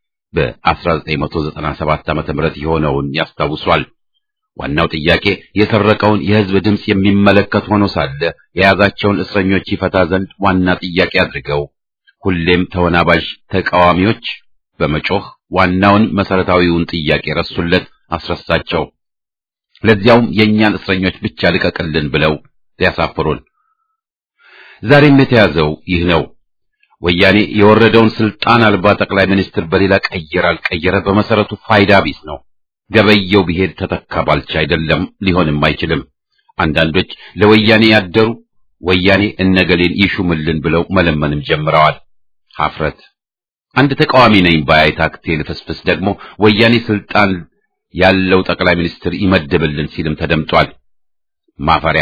በ1997 ዓመተ ምህረት የሆነውን ያስታውሷል። ዋናው ጥያቄ የሰረቀውን የህዝብ ድምፅ የሚመለከት ሆኖ ሳለ የያዛቸውን እስረኞች ይፈታ ዘንድ ዋና ጥያቄ አድርገው ሁሌም ተወናባዥ ተቃዋሚዎች በመጮህ ዋናውን መሰረታዊውን ጥያቄ ረሱለት፣ አስረሳቸው። ለዚያውም የእኛን እስረኞች ብቻ ልቀቅልን ብለው ሊያሳፍሩን። ዛሬም የተያዘው ይህ ነው። ወያኔ የወረደውን ስልጣን አልባ ጠቅላይ ሚኒስትር በሌላ ቀየረ አልቀየረ በመሰረቱ ፋይዳ ቢስ ነው። ገበየው ቢሄድ ተተካ ባልቻ አይደለም፣ ሊሆንም አይችልም። አንዳንዶች ለወያኔ ያደሩ ወያኔ እነገሌን ይሹምልን ብለው መለመንም ጀምረዋል። ሀፍረት። አንድ ተቃዋሚ ነኝ ባይ ታክቴ ልፍስፍስ ደግሞ ወያኔ ስልጣን ያለው ጠቅላይ ሚኒስትር ይመድብልን ሲልም ተደምጧል። ማፈሪያ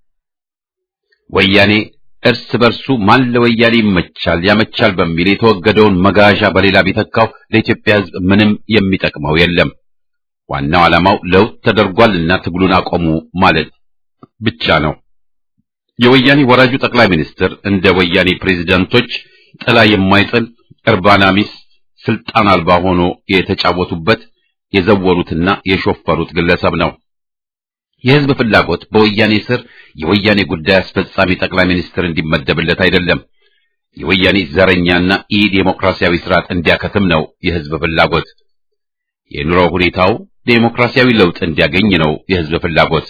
ወያኔ እርስ በርሱ ማን ለወያኔ ይመቻል ያመቻል በሚል የተወገደውን መጋዣ በሌላ ቢተካው ለኢትዮጵያ ሕዝብ ምንም የሚጠቅመው የለም። ዋናው ዓላማው ለውጥ ተደርጓልና ትግሉን አቆሙ ማለት ብቻ ነው። የወያኔ ወራጁ ጠቅላይ ሚኒስትር እንደ ወያኔ ፕሬዝዳንቶች ጥላ የማይጥል እርባና ቢስ ስልጣን አልባ ሆኖ የተጫወቱበት የዘወሩትና የሾፈሩት ግለሰብ ነው። የህዝብ ፍላጎት በወያኔ ስር የወያኔ ጉዳይ አስፈጻሚ ጠቅላይ ሚኒስትር እንዲመደብለት አይደለም። የወያኔ ዘረኛና ኢ ዴሞክራሲያዊ ስርዓት እንዲያከትም ነው የህዝብ ፍላጎት። የኑሮ ሁኔታው ዴሞክራሲያዊ ለውጥ እንዲያገኝ ነው የህዝብ ፍላጎት።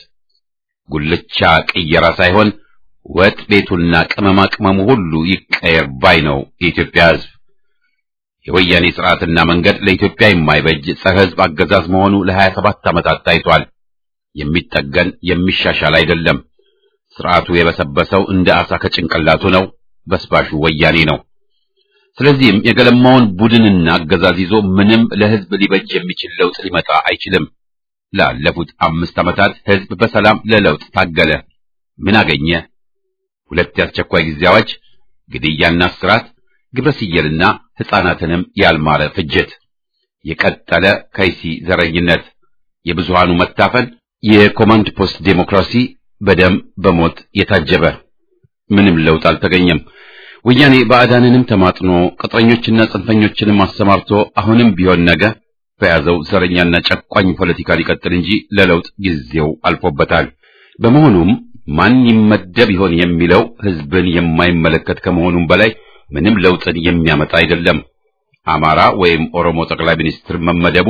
ጉልቻ ቅየራ ሳይሆን ወጥ ቤቱና ቅመማ ቅመሙ ሁሉ ይቀየር ባይ ነው የኢትዮጵያ ህዝብ። የወያኔ ስርዓትና መንገድ ለኢትዮጵያ የማይበጅ ጸረ ህዝብ አገዛዝ መሆኑ ለሀያ ሰባት ዓመታት ታይቷል። የሚጠገን የሚሻሻል አይደለም። ስርዓቱ የበሰበሰው እንደ አሳ ከጭንቅላቱ ነው። በስባሹ ወያኔ ነው። ስለዚህም የገለማውን ቡድንና አገዛዝ ይዞ ምንም ለህዝብ ሊበጅ የሚችል ለውጥ ሊመጣ አይችልም። ላለፉት አምስት ዓመታት ህዝብ በሰላም ለለውጥ ታገለ። ምን አገኘ? ሁለት የአስቸኳይ ጊዜ አዋጅ፣ ግድያና እስራት፣ ግብረ ስየልና ሕፃናትንም ያልማረ ፍጅት፣ የቀጠለ ከይሲ ዘረኝነት፣ የብዙሃኑ መታፈን፣ የኮማንድ ፖስት ዴሞክራሲ በደም በሞት የታጀበ ምንም ለውጥ አልተገኘም። ወያኔ ባዕዳንንም ተማጥኖ ቅጥረኞችና ጽንፈኞችንም አሰማርቶ አሁንም ቢሆን ነገ በያዘው ዘረኛና ጨቋኝ ፖለቲካ ሊቀጥል እንጂ ለለውጥ ጊዜው አልፎበታል። በመሆኑም ማን ይመደብ ይሆን የሚለው ህዝብን የማይመለከት ከመሆኑም በላይ ምንም ለውጥን የሚያመጣ አይደለም። አማራ ወይም ኦሮሞ ጠቅላይ ሚኒስትር መመደቡ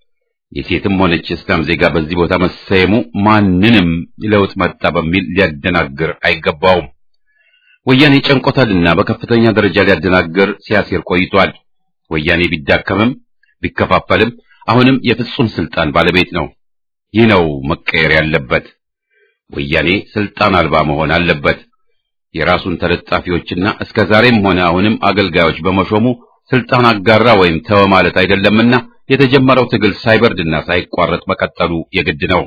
የሴትም ሆነች እስላም ዜጋ በዚህ ቦታ መሰየሙ ማንንም ለውጥ መጣ በሚል ሊያደናግር አይገባውም። ወያኔ ጨንቆታልና በከፍተኛ ደረጃ ሊያደናግር ሲያሴር ቆይቷል። ወያኔ ቢዳከምም ቢከፋፈልም አሁንም የፍጹም ስልጣን ባለቤት ነው። ይህ ነው መቀየር ያለበት። ወያኔ ስልጣን አልባ መሆን አለበት። የራሱን ተለጣፊዎችና እስከ ዛሬም ሆነ አሁንም አገልጋዮች በመሾሙ ስልጣን አጋራ ወይም ተወ ማለት አይደለምና የተጀመረው ትግል ሳይበርድና ሳይቋረጥ መቀጠሉ የግድ ነው።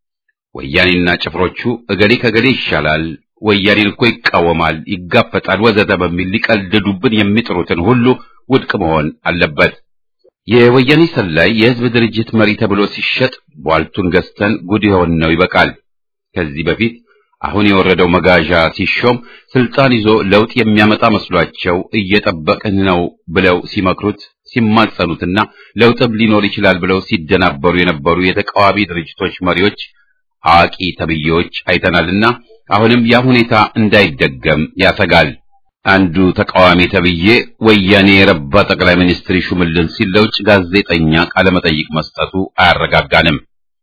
ወያኔና ጭፍሮቹ እገሌ ከገሌ ይሻላል፣ ወያኔን እኮ ይቃወማል፣ ይጋፈጣል፣ ወዘተ በሚል ሊቀልዱብን የሚጥሩትን ሁሉ ውድቅ መሆን አለበት። የወያኔ ሰላይ የህዝብ ድርጅት መሪ ተብሎ ሲሸጥ ቧልቱን ገዝተን ጉድ የሆን ነው ይበቃል። ከዚህ በፊት አሁን የወረደው መጋዣ ሲሾም ስልጣን ይዞ ለውጥ የሚያመጣ መስሏቸው እየጠበቅን ነው ብለው ሲመክሩት ሲማጸኑትና ለውጥም ሊኖር ይችላል ብለው ሲደናበሩ የነበሩ የተቃዋሚ ድርጅቶች መሪዎች አዋቂ ተብዬዎች አይተናልና አሁንም ያ ሁኔታ እንዳይደገም ያሰጋል። አንዱ ተቃዋሚ ተብዬ ወያኔ የረባ ጠቅላይ ሚኒስትር ይሹምልን ሲል ለውጭ ጋዜጠኛ ቃለመጠይቅ መስጠቱ አያረጋጋንም።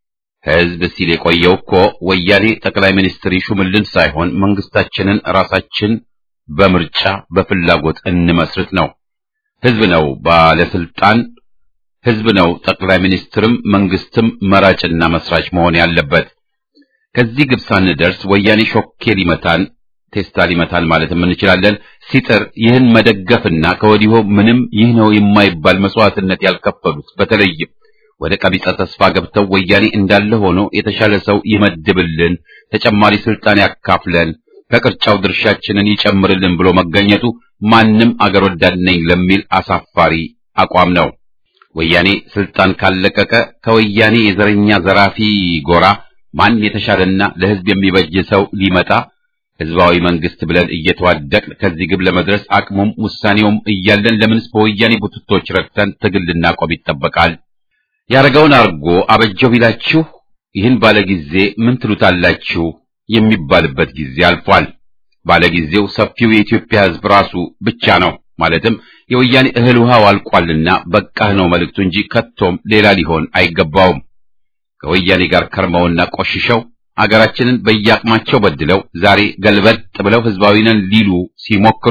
ህዝብ ሲል የቆየው እኮ ወያኔ ጠቅላይ ሚኒስትር ይሹምልን ሳይሆን መንግስታችንን ራሳችን በምርጫ በፍላጎት እንመስርት ነው። ህዝብ ነው ባለስልጣን፣ ህዝብ ነው ጠቅላይ ሚኒስትርም መንግስትም መራጭና መስራች መሆን ያለበት። ከዚህ ግብ ሳንደርስ ወያኔ ሾኬ ሊመታን ቴስታ ሊመታን ማለትም እንችላለን። ሲጥር ይህን መደገፍና ከወዲሁ ምንም ይህ ነው የማይባል መስዋዕትነት ያልከፈሉት በተለይም ወደ ቀቢጸ ተስፋ ገብተው ወያኔ እንዳለ ሆኖ የተሻለ ሰው ይመድብልን፣ ተጨማሪ ስልጣን ያካፍለን፣ ከቅርጫው ድርሻችንን ይጨምርልን ብሎ መገኘቱ ማንም አገር ወዳድ ነኝ ለሚል አሳፋሪ አቋም ነው። ወያኔ ስልጣን ካለቀቀ ከወያኔ የዘረኛ ዘራፊ ጎራ ማን የተሻለና ለህዝብ የሚበጅ ሰው ሊመጣ ህዝባዊ መንግስት ብለን እየተዋደቅን ከዚህ ግብ ለመድረስ አቅሙም ውሳኔውም እያለን ለምንስ በወያኔ ቡትቶች ረድተን ትግል ልናቆም ይጠበቃል? ያረገውን አርጎ አበጀው ቢላችሁ ይህን ባለጊዜ ምን ትሉታላችሁ የሚባልበት ጊዜ አልፏል። ባለጊዜው ሰፊው የኢትዮጵያ ህዝብ ራሱ ብቻ ነው። ማለትም የወያኔ እህል ውሃው አልቋልና በቃህ ነው መልእክቱ እንጂ ከቶም ሌላ ሊሆን አይገባውም። ከወያኔ ጋር ከርመውና ቆሽሸው አገራችንን በየአቅማቸው በድለው ዛሬ ገልበጥ ብለው ህዝባዊ ነን ሊሉ ሲሞክሩ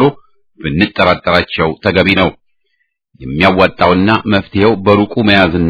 ብንጠራጠራቸው ተገቢ ነው። የሚያዋጣውና መፍትሄው በሩቁ መያዝና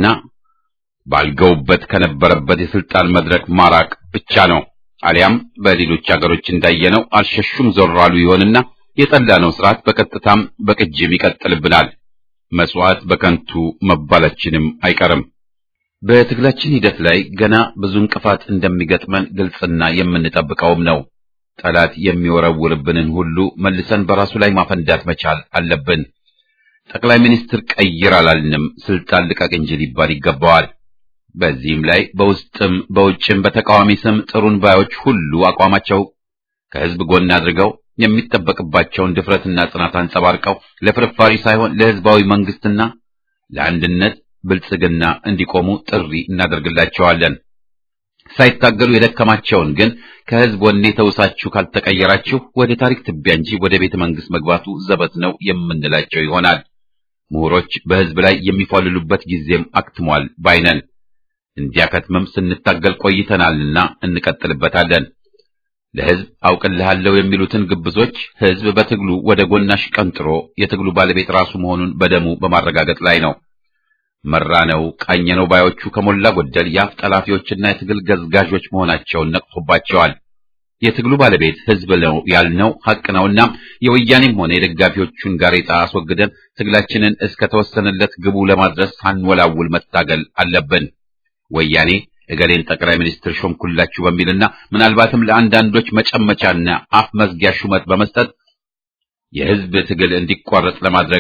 ባልገውበት ከነበረበት የስልጣን መድረክ ማራቅ ብቻ ነው። አሊያም በሌሎች አገሮች እንዳየነው አልሸሹም ዞር አሉ ይሆንና የጠላነው ስርዓት በቀጥታም በቅጅም ይቀጥልብናል። መስዋዕት በከንቱ መባላችንም አይቀርም። በትግላችን ሂደት ላይ ገና ብዙ እንቅፋት እንደሚገጥመን ግልጽና የምንጠብቀውም ነው። ጠላት የሚወረውርብንን ሁሉ መልሰን በራሱ ላይ ማፈንዳት መቻል አለብን። ጠቅላይ ሚኒስትር ቀይር አላልንም፣ ስልጣን ልቀቅ እንጂ ሊባል ይገባዋል። በዚህም ላይ በውስጥም በውጭም በተቃዋሚ ስም ጥሩን ባዮች ሁሉ አቋማቸው ከህዝብ ጎን አድርገው የሚጠበቅባቸውን ድፍረትና ጽናት አንጸባርቀው ለፍርፋሪ ሳይሆን ለሕዝባዊ መንግስትና ለአንድነት ብልጽግና እንዲቆሙ ጥሪ እናደርግላቸዋለን። ሳይታገሉ የደከማቸውን ግን ከሕዝብ ወኔ ተውሳችሁ ካልተቀየራችሁ ወደ ታሪክ ትቢያ እንጂ ወደ ቤተ መንግስት መግባቱ ዘበት ነው የምንላቸው ይሆናል። ምሁሮች በሕዝብ ላይ የሚፏልሉበት ጊዜም አክትሟል ባይነን። እንዲያከትምም ስንታገል ቆይተናልና እንቀጥልበታለን። ለሕዝብ አውቅልሃለሁ የሚሉትን ግብዞች ሕዝብ በትግሉ ወደ ጎናሽ ቀንጥሮ የትግሉ ባለቤት ራሱ መሆኑን በደሙ በማረጋገጥ ላይ ነው። መራነው ቃኘነው ባዮቹ ከሞላ ጎደል የአፍ ጠላፊዎችና የትግል ገዝጋዦች መሆናቸውን ነቅቶባቸዋል። የትግሉ ባለቤት ሕዝብ ነው ያልነው ሐቅ ነውና የወያኔም ሆነ የደጋፊዎቹን ጋሬጣ አስወግደን ትግላችንን እስከ ተወሰነለት ግቡ ለማድረስ ሳንወላውል መታገል አለብን። ወያኔ እገሌን ጠቅላይ ሚኒስትር ሾምኩላችሁ በሚልና ምናልባትም ለአንዳንዶች መጨመቻና አፍ መዝጊያ ሹመት በመስጠት የሕዝብ ትግል እንዲቋረጥ ለማድረግ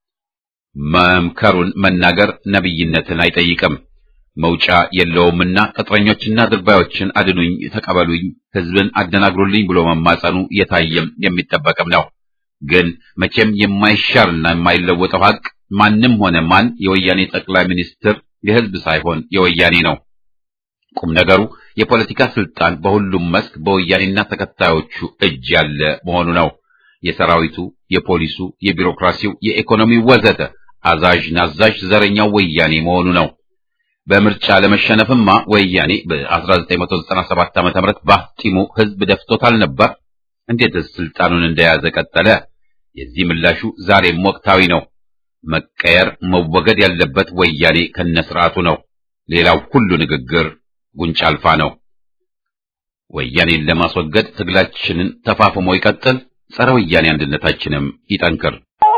መምከሩን መናገር ነብይነትን አይጠይቅም። መውጫ የለውምና ቅጥረኞችና ድርባዮችን አድኑኝ፣ ተቀበሉኝ፣ ሕዝብን አደናግሩልኝ ብሎ መማጸኑ የታየም የሚጠበቅም ነው። ግን መቼም የማይሻርና የማይለወጠው ሐቅ ማንም ሆነ ማን የወያኔ ጠቅላይ ሚኒስትር የሕዝብ ሳይሆን የወያኔ ነው። ቁም ነገሩ የፖለቲካ ስልጣን በሁሉም መስክ በወያኔና ተከታዮቹ እጅ ያለ መሆኑ ነው። የሰራዊቱ፣ የፖሊሱ፣ የቢሮክራሲው፣ የኢኮኖሚው ወዘተ አዛዥ ናዛዥ ዘረኛው ወያኔ መሆኑ ነው። በምርጫ ለመሸነፍማ ወያኔ በ1997 ዓ.ም ባፍጢሙ ሕዝብ ደፍቶታል ነበር። እንዴትስ ስልጣኑን እንደያዘ ቀጠለ? የዚህ ምላሹ ዛሬም ወቅታዊ ነው። መቀየር መወገድ ያለበት ወያኔ ከነስርዓቱ ነው። ሌላው ሁሉ ንግግር ጉንጭ አልፋ ነው። ወያኔን ለማስወገድ ትግላችንን ተፋፍሞ ይቀጥል። ጸረ ወያኔ አንድነታችንም ይጠንክር።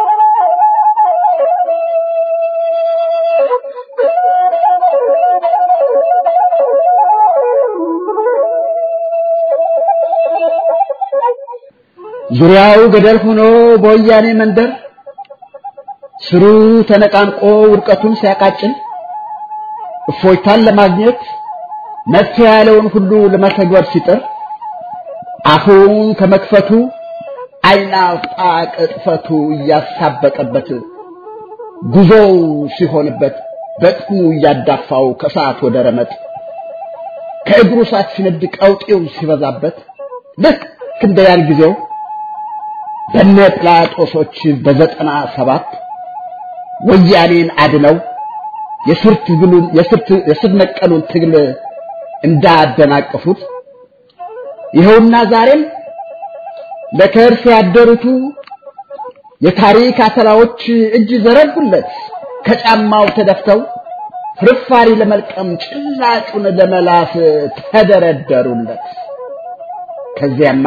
ዙሪያው ገደል ሆኖ በወያኔ መንደር ስሩ ተነቃንቆ ውድቀቱን ሲያቃጭል እፎይታን ለማግኘት መፍትሄ ያለውን ሁሉ ለመተግበር ሲጥር አፉን ከመክፈቱ አይናውጣ ቅጥፈቱ እያሳበቀበት ጉዞው ሲሆንበት በጥሙ እያዳፋው ከሰዓት ወደ ረመጥ ከእግሩ ሳት ሲነድ ቀውጤው ሲበዛበት ልክ እንደ ያን ጊዜው በነ ጲላጦሶች በዘጠና ሰባት ወያኔን አድነው የስር ትግሉን የስር ነቀሉን ትግል እንዳደናቀፉት ይኸውና ዛሬም ለከርስ ያደሩቱ የታሪክ አተላዎች እጅ ዘረጉለት ከጫማው ተደፍተው ፍርፋሪ ለመልቀም ጭላጩን ለመላስ ተደረደሩለት። ከዚያማ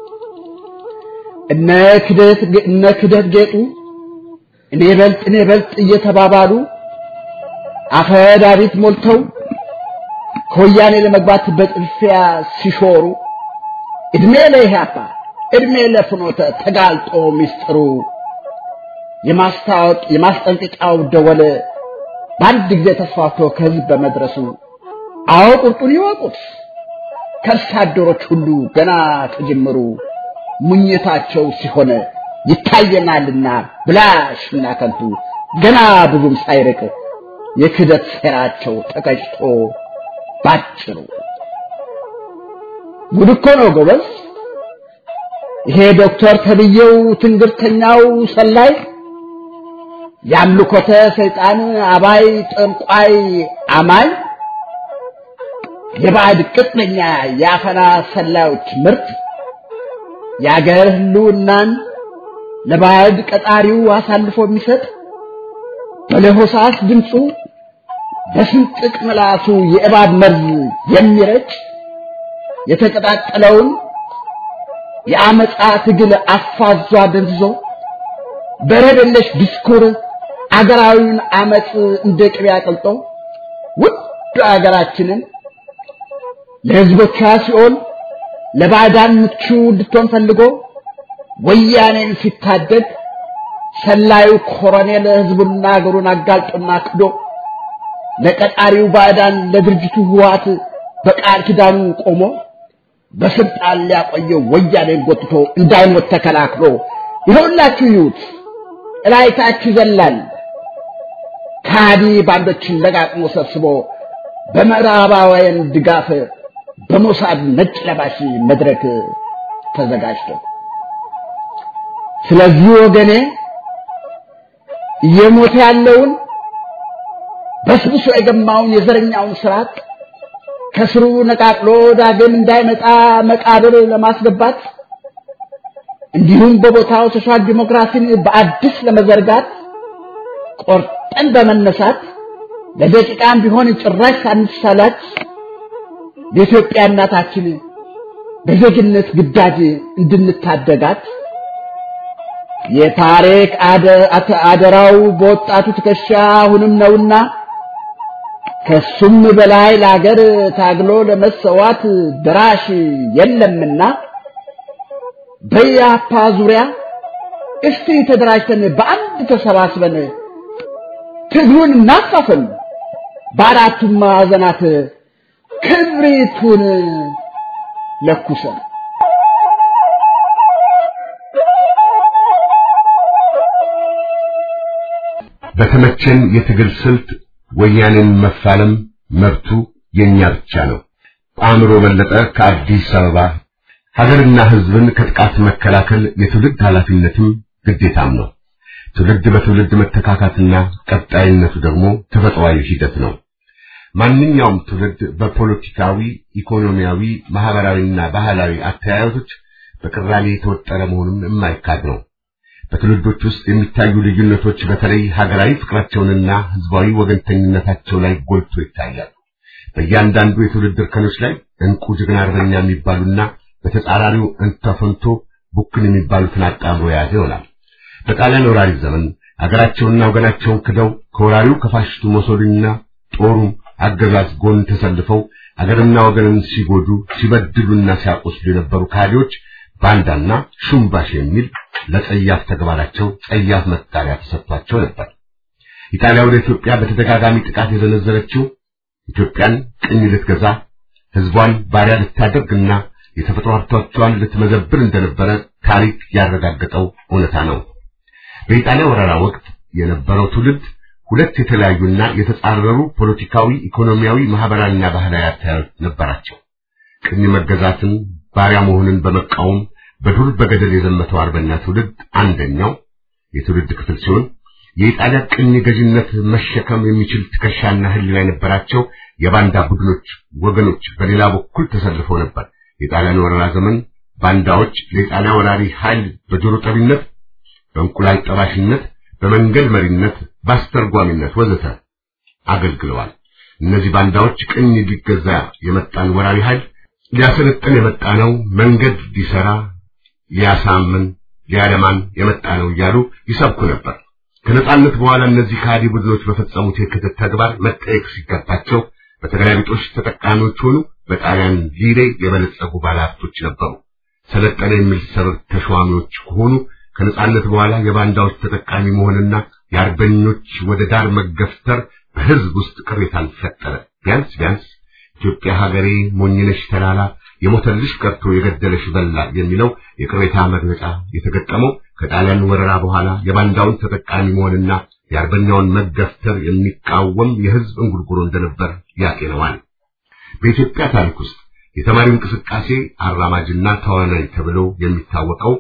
እነ ክደት እነ ክደት ጌጡ እኔ በልጥ እኔ በልጥ እየተባባሉ አፈ ዳዊት ሞልተው ከወያኔ ለመግባት በጥልፊያ ሲሾሩ እድሜ ለኢህአፓ እድሜ ለፍኖተ ተጋልጦ ሚስጥሩ የማስታወቅ የማስጠንቀቂያው ደወል በአንድ ጊዜ ተስፋፍቶ ከህዝብ በመድረሱ አዎ ቁርጡን ይወቁት ከርሳ አደሮች ሁሉ ገና ከጅምሩ ሙኝታቸው ሲሆን ይታየናልና ብላሽና ከንቱ ገና ብዙም ሳይርቅ የክደት ሴራቸው ተቀጭቶ ባጭሩ ጉድ እኮ ነው ጎበዝ። ይሄ ዶክተር ተብዬው ትንግርተኛው ሰላይ የአምልኮተ ሰይጣን አባይ ጠንቋይ አማኝ የባዕድ ቅጥነኛ የአፈና ሰላዮች ምርት የአገር ህልውናን ለባዕድ ቀጣሪው አሳልፎ የሚሰጥ በለሆሳስ ድምፁ በስንጥቅ ምላሱ የእባብ መርዝ የሚረጭ የተቀጣጠለውን የአመፃ ትግል አፋዟ ደንዝዞ በረደለሽ ዲስኩር አገራዊውን አመፅ እንደ ቅቤ አቅልጦ ውድ አገራችንን ለህዝቦቿ ሲኦል ለባዕዳን ምቹ እንድትሆን ፈልጎ ወያኔን ሲታደግ ሰላዩ ኮሎኔል ህዝቡና አገሩን አጋልጦና ክዶ ለቀጣሪው ባዕዳን ለድርጅቱ ህወሓት በቃል ኪዳኑ ቆሞ በስልጣን ሊያቆየው ወያኔን ጎትቶ እንዳይሞት ተከላክሎ ይኸውላችሁ ይዩት እላይታችሁ ይዘላል ካዲ ባንዶችን ለጋጥሞ ሰብስቦ በምዕራባውያን ድጋፍ በሞሳድ ነጭ ለባሽ መድረክ ተዘጋጅቶ ስለዚህ ወገኔ እየሞተ ያለውን በስብሶ የገማውን የዘረኛውን ስርዓት ከስሩ ነቃቅሎ ዳግም እንዳይመጣ መቃብር ለማስገባት እንዲሁም በቦታው ሶሻል ዲሞክራሲን በአዲስ ለመዘርጋት ቆርጠን በመነሳት ለደቂቃም ቢሆን ጭራሽ ሳንሳላች የኢትዮጵያ እናታችን በዜግነት ግዳጅ እንድንታደጋት የታሪክ አደራው በወጣቱ ትከሻ አሁንም ነውና ከሱም በላይ ለሀገር ታግሎ ለመሰዋት ድራሽ የለምና በያፓ ዙሪያ እስቲ ተደራጅተን በአንድ ተሰባስበን ትግሉን እናፋፍም፣ በአራቱም ማዕዘናት ክብሪቱን ለኩሰን በተመቸን የትግል ስልት ወያኔን መፋለም መብቱ የኛ ብቻ ነው። አእምሮ በለጠ ከአዲስ አበባ ሀገርና ሕዝብን ከጥቃት መከላከል የትውልድ ኃላፊነትም ግዴታም ነው። ትውልድ በትውልድ መተካካትና ቀጣይነቱ ደግሞ ተፈጥሯዊ ሂደት ነው። ማንኛውም ትውልድ በፖለቲካዊ፣ ኢኮኖሚያዊ፣ ማህበራዊና ባህላዊ አተያየቶች በቅራኔ የተወጠረ መሆኑን የማይካድ ነው። በትውልዶች ውስጥ የሚታዩ ልዩነቶች በተለይ ሀገራዊ ፍቅራቸውንና ህዝባዊ ወገንተኝነታቸው ላይ ጎልቶ ይታያሉ። በእያንዳንዱ የትውልድ እርከኖች ላይ እንቁ ጀግና አርበኛ የሚባሉና በተጻራሪው እንተፈንቶ ቡክን የሚባሉትን አጣምሮ የያዘ ይሆናል። በጣሊያን ወራሪ ዘመን ሀገራቸውንና ወገናቸውን ክደው ከወራሪው ከፋሽስቱ ሞሶሊኒና ጦሩም አገዛዝ ጎን ተሰልፈው ሀገርና ወገንን ሲጎዱ ሲበድሉና ሲያቆስሉ የነበሩ ካዲዎች ባንዳና ሹምባሽ የሚል ለጸያፍ ተግባራቸው ጸያፍ መጣሪያ ተሰጥቷቸው ነበር። ኢጣሊያ ወደ ኢትዮጵያ በተደጋጋሚ ጥቃት የዘነዘረችው ኢትዮጵያን ቅኝ ልትገዛ ህዝቧን ባሪያ ልታደርግና የተፈጥሮ ሀብቶቿን ልትመዘብር እንደነበረ ታሪክ ያረጋገጠው እውነታ ነው። በኢጣሊያ ወረራ ወቅት የነበረው ትውልድ ሁለት የተለያዩና የተጻረሩ ፖለቲካዊ፣ ኢኮኖሚያዊ፣ ማህበራዊና ባህላዊ አተያዮች ነበራቸው። ቅኝ መገዛትን ባሪያ መሆንን በመቃወም በዱር በገደል የዘመተው አርበኛ ትውልድ አንደኛው የትውልድ ክፍል ሲሆን የኢጣሊያ ቅኝ ገዥነት መሸከም የሚችል ትከሻና ህሊና የነበራቸው የባንዳ ቡድኖች ወገኖች በሌላ በኩል ተሰልፈው ነበር። የጣሊያን ወረራ ዘመን ባንዳዎች ለኢጣሊያ ወራሪ ኃይል በጆሮ ጠቢነት፣ በእንቁላል ጠባሽነት፣ በመንገድ መሪነት፣ በአስተርጓሚነት ወዘተ አገልግለዋል። እነዚህ ባንዳዎች ቅኝ ሊገዛ የመጣን ወራሪ ኃይል ሊያሰለጥን የመጣ ነው፣ መንገድ ሊሰራ ሊያሳምን ሊያለማን የመጣ ነው እያሉ ይሰብኩ ነበር። ከነጻነት በኋላ እነዚህ ከሃዲ ቡድኖች በፈጸሙት የክህደት ተግባር መጠየቅ ሲገባቸው በተገላቢጦሽ ተጠቃሚዎች ሆኑ። በጣሊያን ሊሬ የበለጸጉ ባለሀብቶች ነበሩ። ሰለጠነ የሚል ሰበብ ተሿሚዎች ከሆኑ ከነጻነት በኋላ የባንዳዎች ተጠቃሚ መሆንና የአርበኞች ወደ ዳር መገፍተር በህዝብ ውስጥ ቅሬታን ፈጠረ። ቢያንስ ቢያንስ ኢትዮጵያ ሀገሬ ሞኝነሽ ተላላ የሞተልሽ ቀርቶ የገደለሽ በላ የሚለው የቅሬታ መግለጫ የተገጠመው ከጣሊያን ወረራ በኋላ የባንዳውን ተጠቃሚ መሆንና የአርበኛውን መገፍተር የሚቃወም የህዝብ እንጉርጉሮ እንደነበር ያጤነዋል። በኢትዮጵያ ታሪክ ውስጥ የተማሪው እንቅስቃሴ አራማጅና ተዋናይ ተብሎ የሚታወቀው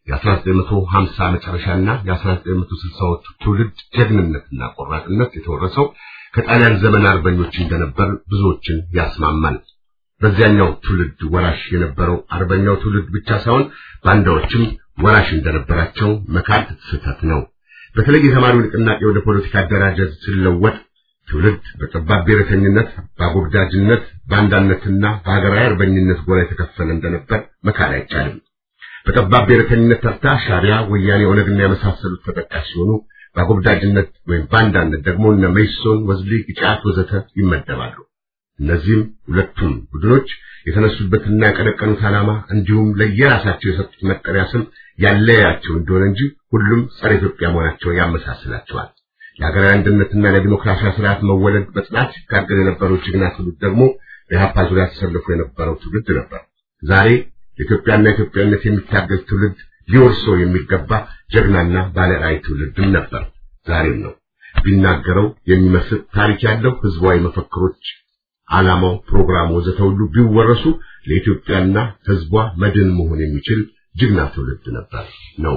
የ1950 መጨረሻና የ1960ዎቹ ትውልድ ጀግንነትና ቆራጥነት የተወረሰው ከጣሊያን ዘመን አርበኞች እንደነበር ብዙዎችን ያስማማል። በዚያኛው ትውልድ ወራሽ የነበረው አርበኛው ትውልድ ብቻ ሳይሆን ባንዳዎችም ወራሽ እንደነበራቸው መካድ ስህተት ነው። በተለይ የተማሪው ንቅናቄ ወደ ፖለቲካ አደራጀት ሲለወጥ ትውልድ በጠባብ ብሔረተኝነት፣ በአጎብዳጅነት፣ በአንዳነትና በሀገራዊ አርበኝነት ጎራ የተከፈለ እንደነበር መካድ አይቻልም። በጠባብ ብሔረተኝነት ተርታ ሻዕቢያ፣ ወያኔ፣ ኦነግና የመሳሰሉት ተጠቃሽ ሲሆኑ በአጎብዳጅነት ወይም በአንዳነት ደግሞ እነ መይሶን፣ ወዝሊ፣ ኢጫት ወዘተ ይመደባሉ። እነዚህም ሁለቱም ቡድኖች የተነሱበትና ያቀነቀኑት ዓላማ እንዲሁም ለየራሳቸው የሰጡት መጠሪያ ስም ያለያቸው እንደሆነ እንጂ ሁሉም ጸረ ኢትዮጵያ መሆናቸውን ያመሳስላቸዋል። ለሀገራዊ አንድነትና ለዲሞክራሲያዊ ስርዓት መወለድ በጽናት ሲታገል የነበረው ጀግና ትውልድ ደግሞ በኢህአፓ ዙሪያ ተሰልፎ የነበረው ትውልድ ነበር። ዛሬ ለኢትዮጵያና ኢትዮጵያነት የሚታገል ትውልድ ሊወርሰው የሚገባ ጀግናና ባለራዕይ ትውልድም ነበር፣ ዛሬም ነው። ቢናገረው የሚመስል ታሪክ ያለው ህዝባዊ መፈክሮች፣ ዓላማው፣ ፕሮግራሙ ወዘተ ሁሉ ቢወረሱ ለኢትዮጵያና ህዝቧ መድን መሆን የሚችል ጀግና ትውልድ ነበር ነው።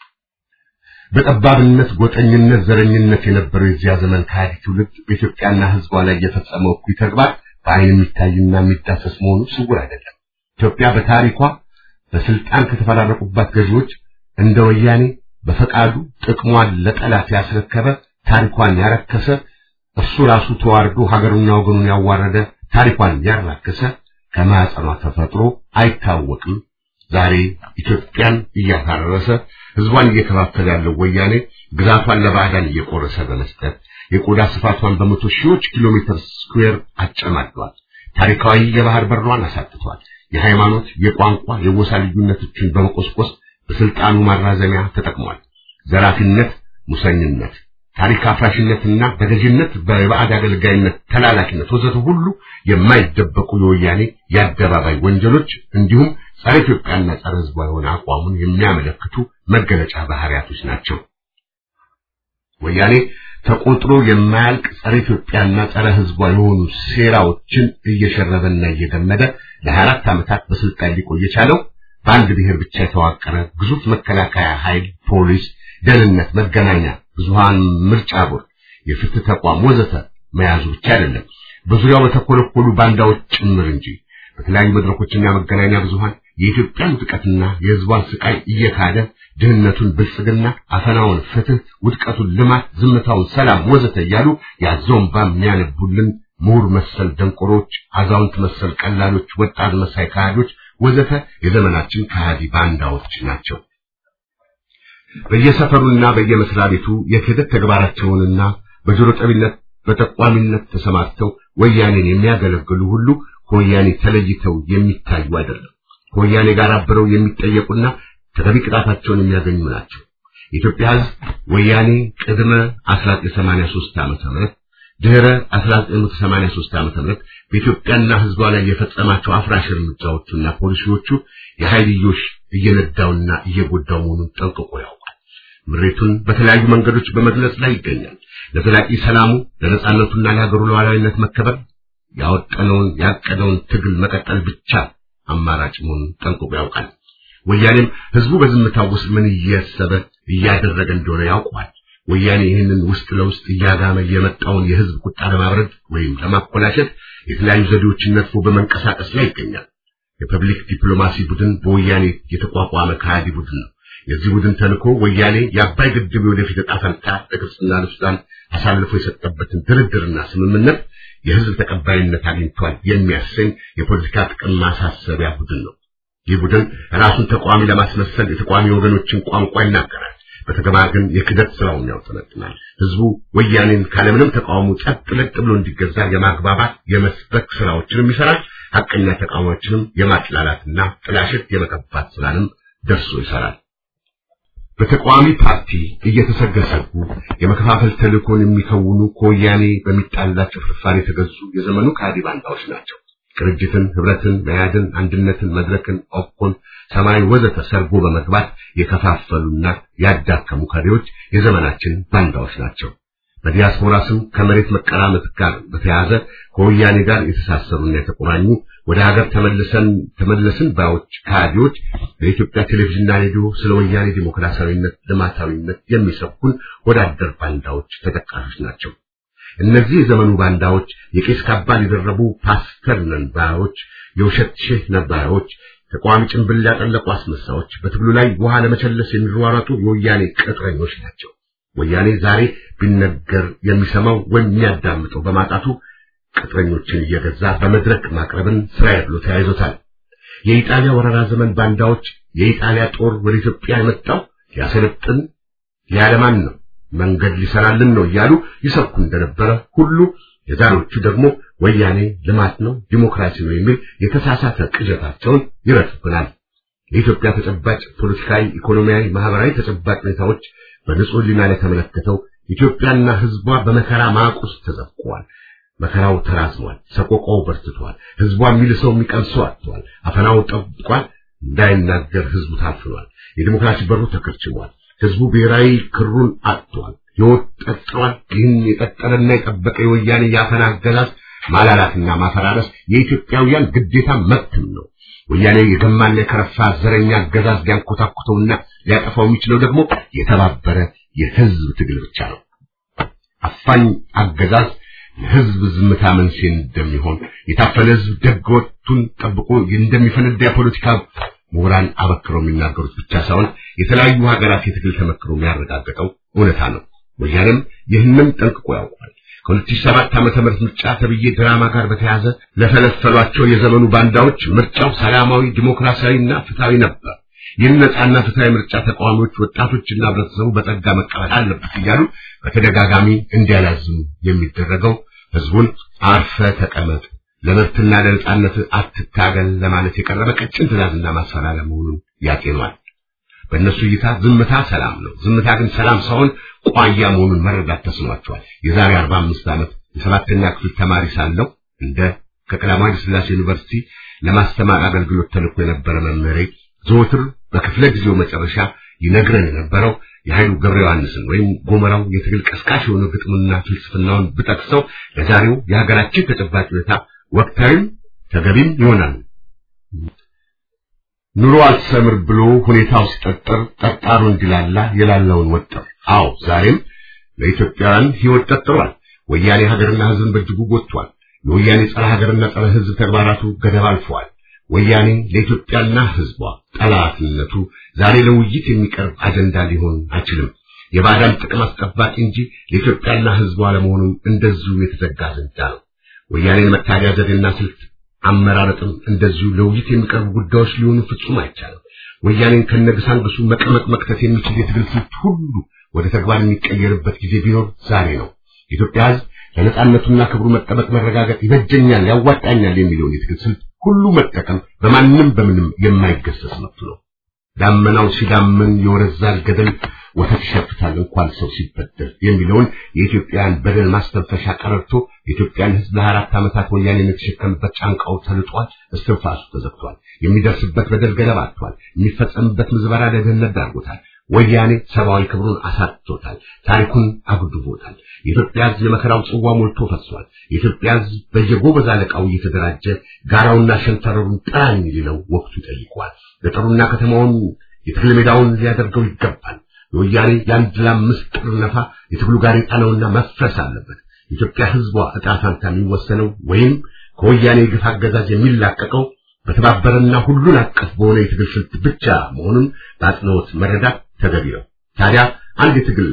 በጠባብነት፣ ጎጠኝነት፣ ዘረኝነት የነበረው የዚያ ዘመን ከሃዲ ትውልድ በኢትዮጵያና ህዝቧ ላይ የፈጸመው እኩይ ተግባር በአይን የሚታይና የሚዳሰስ መሆኑ ስውር አይደለም። ኢትዮጵያ በታሪኳ በስልጣን ከተፈራረቁባት ገዢዎች እንደ ወያኔ በፈቃዱ ጥቅሟን ለጠላት ያስረከበ ታሪኳን ያረከሰ እርሱ ራሱ ተዋርዶ ሀገሩና ወገኑን ያዋረደ ታሪኳን ያራከሰ ከማህፀኗ ተፈጥሮ አይታወቅም። ዛሬ ኢትዮጵያን እያፈራረሰ ህዝቧን እየከፋፈለ ያለው ወያኔ ግዛቷን ለባዕዳን እየቆረሰ በመስጠት የቆዳ ስፋቷን በመቶ ሺዎች ኪሎ ሜትር ስኩዌር አጨማዷል። ታሪካዊ የባህር በሯን አሳጥቷል። የሃይማኖት፣ የቋንቋ፣ የጎሳ ልዩነቶችን በመቆስቆስ በስልጣኑ ማራዘሚያ ተጠቅሟል። ዘራፊነት፣ ሙሰኝነት፣ ታሪክ አፍራሽነትና በገዥነት በባዕድ አገልጋይነት፣ ተላላኪነት ወዘተ ሁሉ የማይደበቁ የወያኔ የአደባባይ ወንጀሎች እንዲሁም ጸረ ኢትዮጵያና ጸረ ህዝቧ የሆነ አቋሙን የሚያመለክቱ መገለጫ ባህሪያቶች ናቸው። ወያኔ ተቆጥሮ የማያልቅ ጸረ ኢትዮጵያና ጸረ ህዝቧ የሆኑ ሴራዎችን እየሸረበና እየገመደ ለ24 ዓመታት በስልጣን ሊቆይ የቻለው በአንድ ብሔር ብቻ የተዋቀረ ግዙፍ መከላከያ ኃይል፣ ፖሊስ፣ ደህንነት፣ መገናኛ ብዙሃን፣ ምርጫ ቦርድ፣ የፍትህ ተቋም ወዘተ መያዙ ብቻ አይደለም፣ በዙሪያው በተኮለኮሉ ባንዳዎች ጭምር እንጂ። በተለያዩ መድረኮችና መገናኛ ብዙሃን የኢትዮጵያን ውድቀትና የህዝቧን ስቃይ እየካደ ድህነቱን ብልጽግና፣ አፈናውን ፍትህ፣ ውድቀቱን ልማት፣ ዝምታውን ሰላም ወዘተ እያሉ ያዘውን ባም የሚያነቡልን ምሁር መሰል ደንቆሮች፣ አዛውንት መሰል ቀላሎች፣ ወጣት መሳይ ከሃዲዎች ወዘተ የዘመናችን ከሃዲ ባንዳዎች ናቸው። በየሰፈሩና በየመስሪያ ቤቱ የክህደት ተግባራቸውንና በጆሮ ጠቢነት በጠቋሚነት ተሰማርተው ወያኔን የሚያገለግሉ ሁሉ ከወያኔ ተለይተው የሚታዩ አይደለም። ከወያኔ ጋር አብረው የሚጠየቁና ተገቢ ቅጣታቸውን የሚያገኙ ናቸው። የኢትዮጵያ ሕዝብ ወያኔ ቅድመ 1983 ዓመተ ምህረት ድህረ 1983 ዓመተ ምህረት በኢትዮጵያና ሕዝቧ ላይ የፈጸማቸው አፍራሽ እርምጃዎቹና ፖሊሲዎቹ የኃይልዮሽ እየነዳውና እየጎዳው መሆኑን ጠንቅቆ ያውቃል። ምሬቱን በተለያዩ መንገዶች በመግለጽ ላይ ይገኛል። ለዘላቂ ሰላሙ ለነጻነቱና ለሀገሩ ሉዓላዊነት መከበር ያወጠነውን ያቀደውን ትግል መቀጠል ብቻ አማራጭ መሆኑን ጠንቅቆ ያውቃል። ወያኔም ህዝቡ በዝምታው ውስጥ ምን እያሰበ እያደረገ እንደሆነ ያውቀዋል። ወያኔ ይህንን ውስጥ ለውስጥ እያጋመ የመጣውን የህዝብ ቁጣ ለማብረድ ወይም ለማኮላሸት የተለያዩ ዘዴዎችን ነድፎ በመንቀሳቀስ ላይ ይገኛል። የፐብሊክ ዲፕሎማሲ ቡድን በወያኔ የተቋቋመ ከሃዲ ቡድን ነው። የዚህ ቡድን ተልእኮ ወያኔ የአባይ ግድብ የወደፊት ዕጣ ፈንታ ለግብፅና ለሱዳን አሳልፎ የሰጠበትን ድርድርና ስምምነት የህዝብ ተቀባይነት አግኝቷል የሚያሰኝ የፖለቲካ ጥቅም ማሳሰቢያ ቡድን ነው። ይህ ቡድን ራሱን ተቃዋሚ ለማስመሰል የተቃዋሚ ወገኖችን ቋንቋ ይናገራል። በተገባ ግን የክደት ስራውን ያውጠነጥናል። ህዝቡ ወያኔን ካለምንም ተቃውሞ ጸጥ ለጥ ብሎ እንዲገዛ የማግባባት የመስበክ ስራዎችንም ይሰራል። ሐቀኛ ተቃዋሚዎችንም የማጥላላትና ጥላሸት የመቀባት ስራንም ደርሶ ይሰራል። በተቃዋሚ ፓርቲ እየተሰገሰጉ የመከፋፈል ተልእኮን የሚከውኑ ከወያኔ በሚጣላቸው ፍርፋሪ የተገዙ የዘመኑ ከሃዲ ባንዳዎች ናቸው። ቅርጅትን፣ ህብረትን፣ መያድን፣ አንድነትን፣ መድረክን፣ ኦፕኮን፣ ሰማያዊ ወዘተ ሰርጎ በመግባት የከፋፈሉና ያዳከሙ ከሪዎች የዘመናችን ባንዳዎች ናቸው። በዲያስፖራ ስም ከመሬት መቀራመት ጋር በተያያዘ ከወያኔ ጋር የተሳሰሩና የተቆራኙ ወደ ሀገር ተመልሰን ተመለስን ባዮች ከሃዲዎች በኢትዮጵያ ቴሌቪዥንና ሬዲዮ ስለ ወያኔ ዲሞክራሲያዊነት፣ ልማታዊነት የሚሰብኩን ወዳደር ባንዳዎች ተጠቃሾች ናቸው። እነዚህ የዘመኑ ባንዳዎች የቄስ ካባን የደረቡ ፓስተር ነን ባዮች፣ የውሸት ሼህ ነባዮች፣ ተቃዋሚ ጭንብል ያጠለቁ አስመሳዮች፣ በትግሉ ላይ ውሃ ለመቸለስ የሚሯሯጡ የወያኔ ቅጥረኞች ናቸው። ወያኔ ዛሬ ቢነገር የሚሰማው ወይም የሚያዳምጠው በማጣቱ ቅጥረኞችን እየገዛ በመድረክ ማቅረብን ስራዬ ብሎ ተያይዞታል። የኢጣሊያ ወረራ ዘመን ባንዳዎች የኢጣሊያ ጦር ወደ ኢትዮጵያ የመጣው ሊያሰለጥን ሊያለማን ነው፣ መንገድ ሊሰራልን ነው እያሉ ይሰብኩ እንደነበረ ሁሉ የዛሬዎቹ ደግሞ ወያኔ ልማት ነው፣ ዲሞክራሲ ነው የሚል የተሳሳተ ቅዠታቸውን ይረቱብናል። የኢትዮጵያ ተጨባጭ ፖለቲካዊ፣ ኢኮኖሚያዊ፣ ማህበራዊ ተጨባጭ ሁኔታዎች በንጹህ ሕሊና ላይ ተመለከተው ኢትዮጵያና ሕዝቧ በመከራ ማቅ ውስጥ ተዘፍቀዋል። መከራው ተራዝሟል። ሰቆቃው በርትቷል። ህዝቧ የሚልሰው የሚቀምሰው አጥቷል። አፈናው ጠብቋል። እንዳይናገር ህዝቡ ታፍኗል። የዲሞክራሲ በሩ ተከርችሟል። ህዝቡ ብሔራዊ ክሩን አጥቷል። ህይወት ጠጥሯል። ይህን የጠጠረና የጠበቀ የወያኔ የአፈና አገዛዝ ማላላትና ማፈራረስ የኢትዮጵያውያን ግዴታ መብትም ነው። ወያኔ የገማና የከረፋ ዘረኛ አገዛዝ ሊያንኮታኩተውና ሊያጠፋው የሚችለው ደግሞ የተባበረ የህዝብ ትግል ብቻ ነው። አፋኝ አገዛዝ ለህዝብ ዝምታ መንስኤ እንደሚሆን የታፈነ ህዝብ ደግ ወቅቱን ጠብቆ እንደሚፈነዳ የፖለቲካ ምሁራን አበክረው የሚናገሩት ብቻ ሳይሆን የተለያዩ ሀገራት የትግል ተመክሮ የሚያረጋግጠው እውነታ ነው። ወያኔም ይህንን ጠንቅቆ ያውቋል። ከ2007 ዓመተ ምህረት ምርጫ ተብዬ ድራማ ጋር በተያያዘ ለፈለፈሏቸው የዘመኑ ባንዳዎች ምርጫው ሰላማዊ ዲሞክራሲያዊና ፍትሃዊ ነበር። ይህን ነጻና ፍትሃዊ ምርጫ ተቃዋሚዎች፣ ወጣቶችና ህብረተሰቡ በጸጋ መቀበል አለበት እያሉ በተደጋጋሚ እንዲያላዝሙ የሚደረገው ህዝቡን አርፈ ተቀመጥ፣ ለመብትና ለነጻነት አትታገል ለማለት የቀረበ ቀጭን ትዕዛዝና ማስፈራሪያ መሆኑን ያጤኗል። በእነሱ እይታ ዝምታ ሰላም ነው። ዝምታ ግን ሰላም ሳይሆን ቋያ መሆኑን መረዳት ተስኗቸዋል። የዛሬ 45 ዓመት የሰባተኛ ክፍል ተማሪ ሳለሁ እንደ ከቀዳማዊ ኃይለ ሥላሴ ዩኒቨርሲቲ ለማስተማር አገልግሎት ተልኮ የነበረ መምህሬ ዘወትር በክፍለ ጊዜው መጨረሻ ይነግረን የነበረው የኃይሉ ገብረ ዮሐንስን ወይም ጎመራው የትግል ቀስቃሽ የሆነ ግጥምና ፍልስፍናውን ብጠቅሰው ለዛሬው የሀገራችን ተጨባጭ ሁኔታ ወቅታዊም ተገቢም ይሆናል። ኑሮ አልሰምር ብሎ ሁኔታው ሲጠጠር ጠጣሩ እንዲላላ የላለውን ወጠር። አዎ ዛሬም ለኢትዮጵያውያን ሕይወት ጠጥሯል። ወያኔ ሀገርና ሕዝብን በእጅጉ ጎድቷል። የወያኔ ጸረ ሀገርና ጸረ ሕዝብ ተግባራቱ ገደብ አልፈዋል። ወያኔ ለኢትዮጵያና ሕዝቧ ጠላትነቱ ዛሬ ለውይይት የሚቀርብ አጀንዳ ሊሆን አይችልም። የባዕዳን ጥቅም አስጠባቂ እንጂ ለኢትዮጵያና ሕዝቧ ለመሆኑም እንደዚሁ የተዘጋ አጀንዳ ነው። ወያኔን መታገያ ዘዴና ስልት አመራረጥም እንደዚሁ ለውይይት የሚቀርቡ ጉዳዮች ሊሆኑ ፍጹም አይቻልም። ወያኔን ከነግሳንግሱ መቀመቅ መክተት የሚችል የትግል ስልት ሁሉ ወደ ተግባር የሚቀየርበት ጊዜ ቢኖር ዛሬ ነው። የኢትዮጵያ ሕዝብ ለነጻነቱና ክብሩ መጠበቅ መረጋገጥ ይበጀኛል፣ ያዋጣኛል የሚለውን የትግል ስልት ሁሉ መጠቀም በማንም በምንም የማይገሰስ መብቱ ነው። ዳመናው ሲዳምን የወረዛል ገደል ወተት ይሸፍታል እንኳን ሰው ሲበደል የሚለውን የኢትዮጵያን በደል ማስተንፈሻ ቀረርቶ የኢትዮጵያን ሕዝብ ለአራት ዓመታት ወያኔ የተሸከምበት ጫንቃው ተልጧል፣ እስትንፋሱ ተዘግቷል። የሚደርስበት በደል ገደብ አጥቷል። የሚፈጸምበት ምዝበራ ለድህነት ዳርጎታል። ወያኔ ሰብአዊ ክብሩን አሳጥቶታል። ታሪኩን አጉድቦታል። የኢትዮጵያ ሕዝብ የመከራው ጽዋ ሞልቶ ፈሷል። የኢትዮጵያ ሕዝብ በየጎበዝ አለቃው እየተደራጀ ጋራውና ሸንተረሩን ጥራኝ ሊለው ወቅቱ ይጠይቋል። ገጠሩና ከተማውን የትግል ሜዳውን ሊያደርገው ይገባል። የወያኔ የአንድ ለአምስት ጥር ነፋ የትግሉ ጋሬጣ ነውና መፍረስ አለበት። የኢትዮጵያ ሕዝቧ ዕጣ ፈንታ የሚወሰነው ወይም ከወያኔ የግፍ አገዛዝ የሚላቀቀው በተባበረና ሁሉን አቀፍ በሆነ የትግል ስልት ብቻ መሆኑን በአጽንኦት መረዳት ተገቢ ነው። ታዲያ አንድ የትግል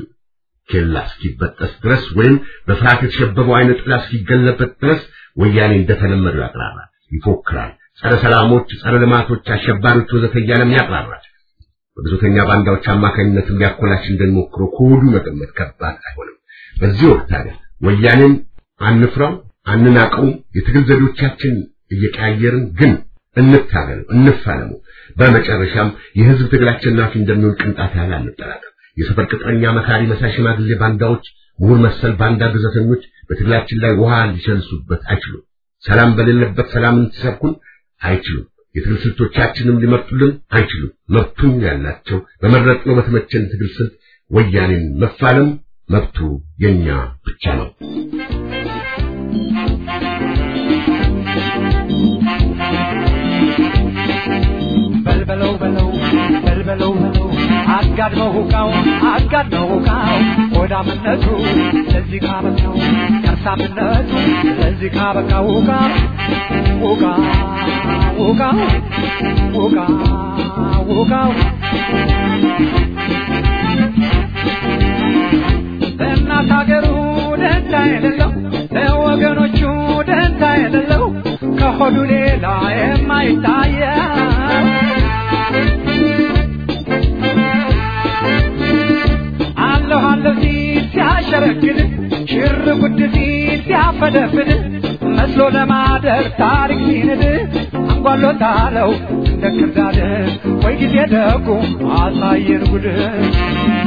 ኬላ እስኪበጠስ ድረስ ወይም በፍርሃት የተሸበበው አይነ ጥላ እስኪገለበጥ ድረስ ወያኔ እንደተለመደው ያቅራራል፣ ይፎክራል። ጸረ ሰላሞች፣ ጸረ ልማቶች፣ አሸባሪዎች ወዘተ እያለም ያቅራራል። በብዙተኛ ባንዳዎች አማካኝነትም ሊያኮላሽ እንደሚሞክረው ከወዱ መገመት ከባድ አይሆንም። በዚህ ወቅት ታዲያ ወያኔን አንፍራው፣ አንናቀው። የትግል ዘዴዎቻችን እየቀያየርን ግን እንታገለው፣ እንፋለመው። በመጨረሻም የህዝብ ትግል አሸናፊ እንደሚሆን ቅንጣት ያህል አንጠራጠር። የሰፈር ቅጥረኛ መካሪ መሳይ ሽማግሌ ባንዳዎች፣ ምሁር መሰል ባንዳ ግዘተኞች በትግላችን ላይ ውሃ ሊሸንሱበት አይችሉም። ሰላም በሌለበት ሰላምን ሲሰብኩን አይችሉም። የትግል ስልቶቻችንም ሊመርጡልን አይችሉም። መብቱን ያላቸው በመረጥነው በተመቸን ትግል ስልት ወያኔን መፋለም መብቱ የኛ ብቻ ነው። በልበለው በለው በልበለው በለው አጋድመው ሁቃው አጋድመው ሁቃው ሆዳምነቱ ለዚህ ካበቃው ከርሳምነቱ ለዚህ ካበቃው ሁቃ ሁቃ ሁቃ ሁቃ ሁቃው ለእናት ሀገሩ ደንታ የሌለው ለወገኖቹ ደንታ የሌለው ከሆዱ ሌላ የማይታየው አለሁ አለሁ ሲል ሲያሸረግድ ሽር ጉድ ሲል ሲያፈደፍድ መስሎ ለማደር ታሪክ ሲንድ አንጓሎታለው እንደ ክርዳድ ወይ ጊዜ ደጉ አሳየን ጉድ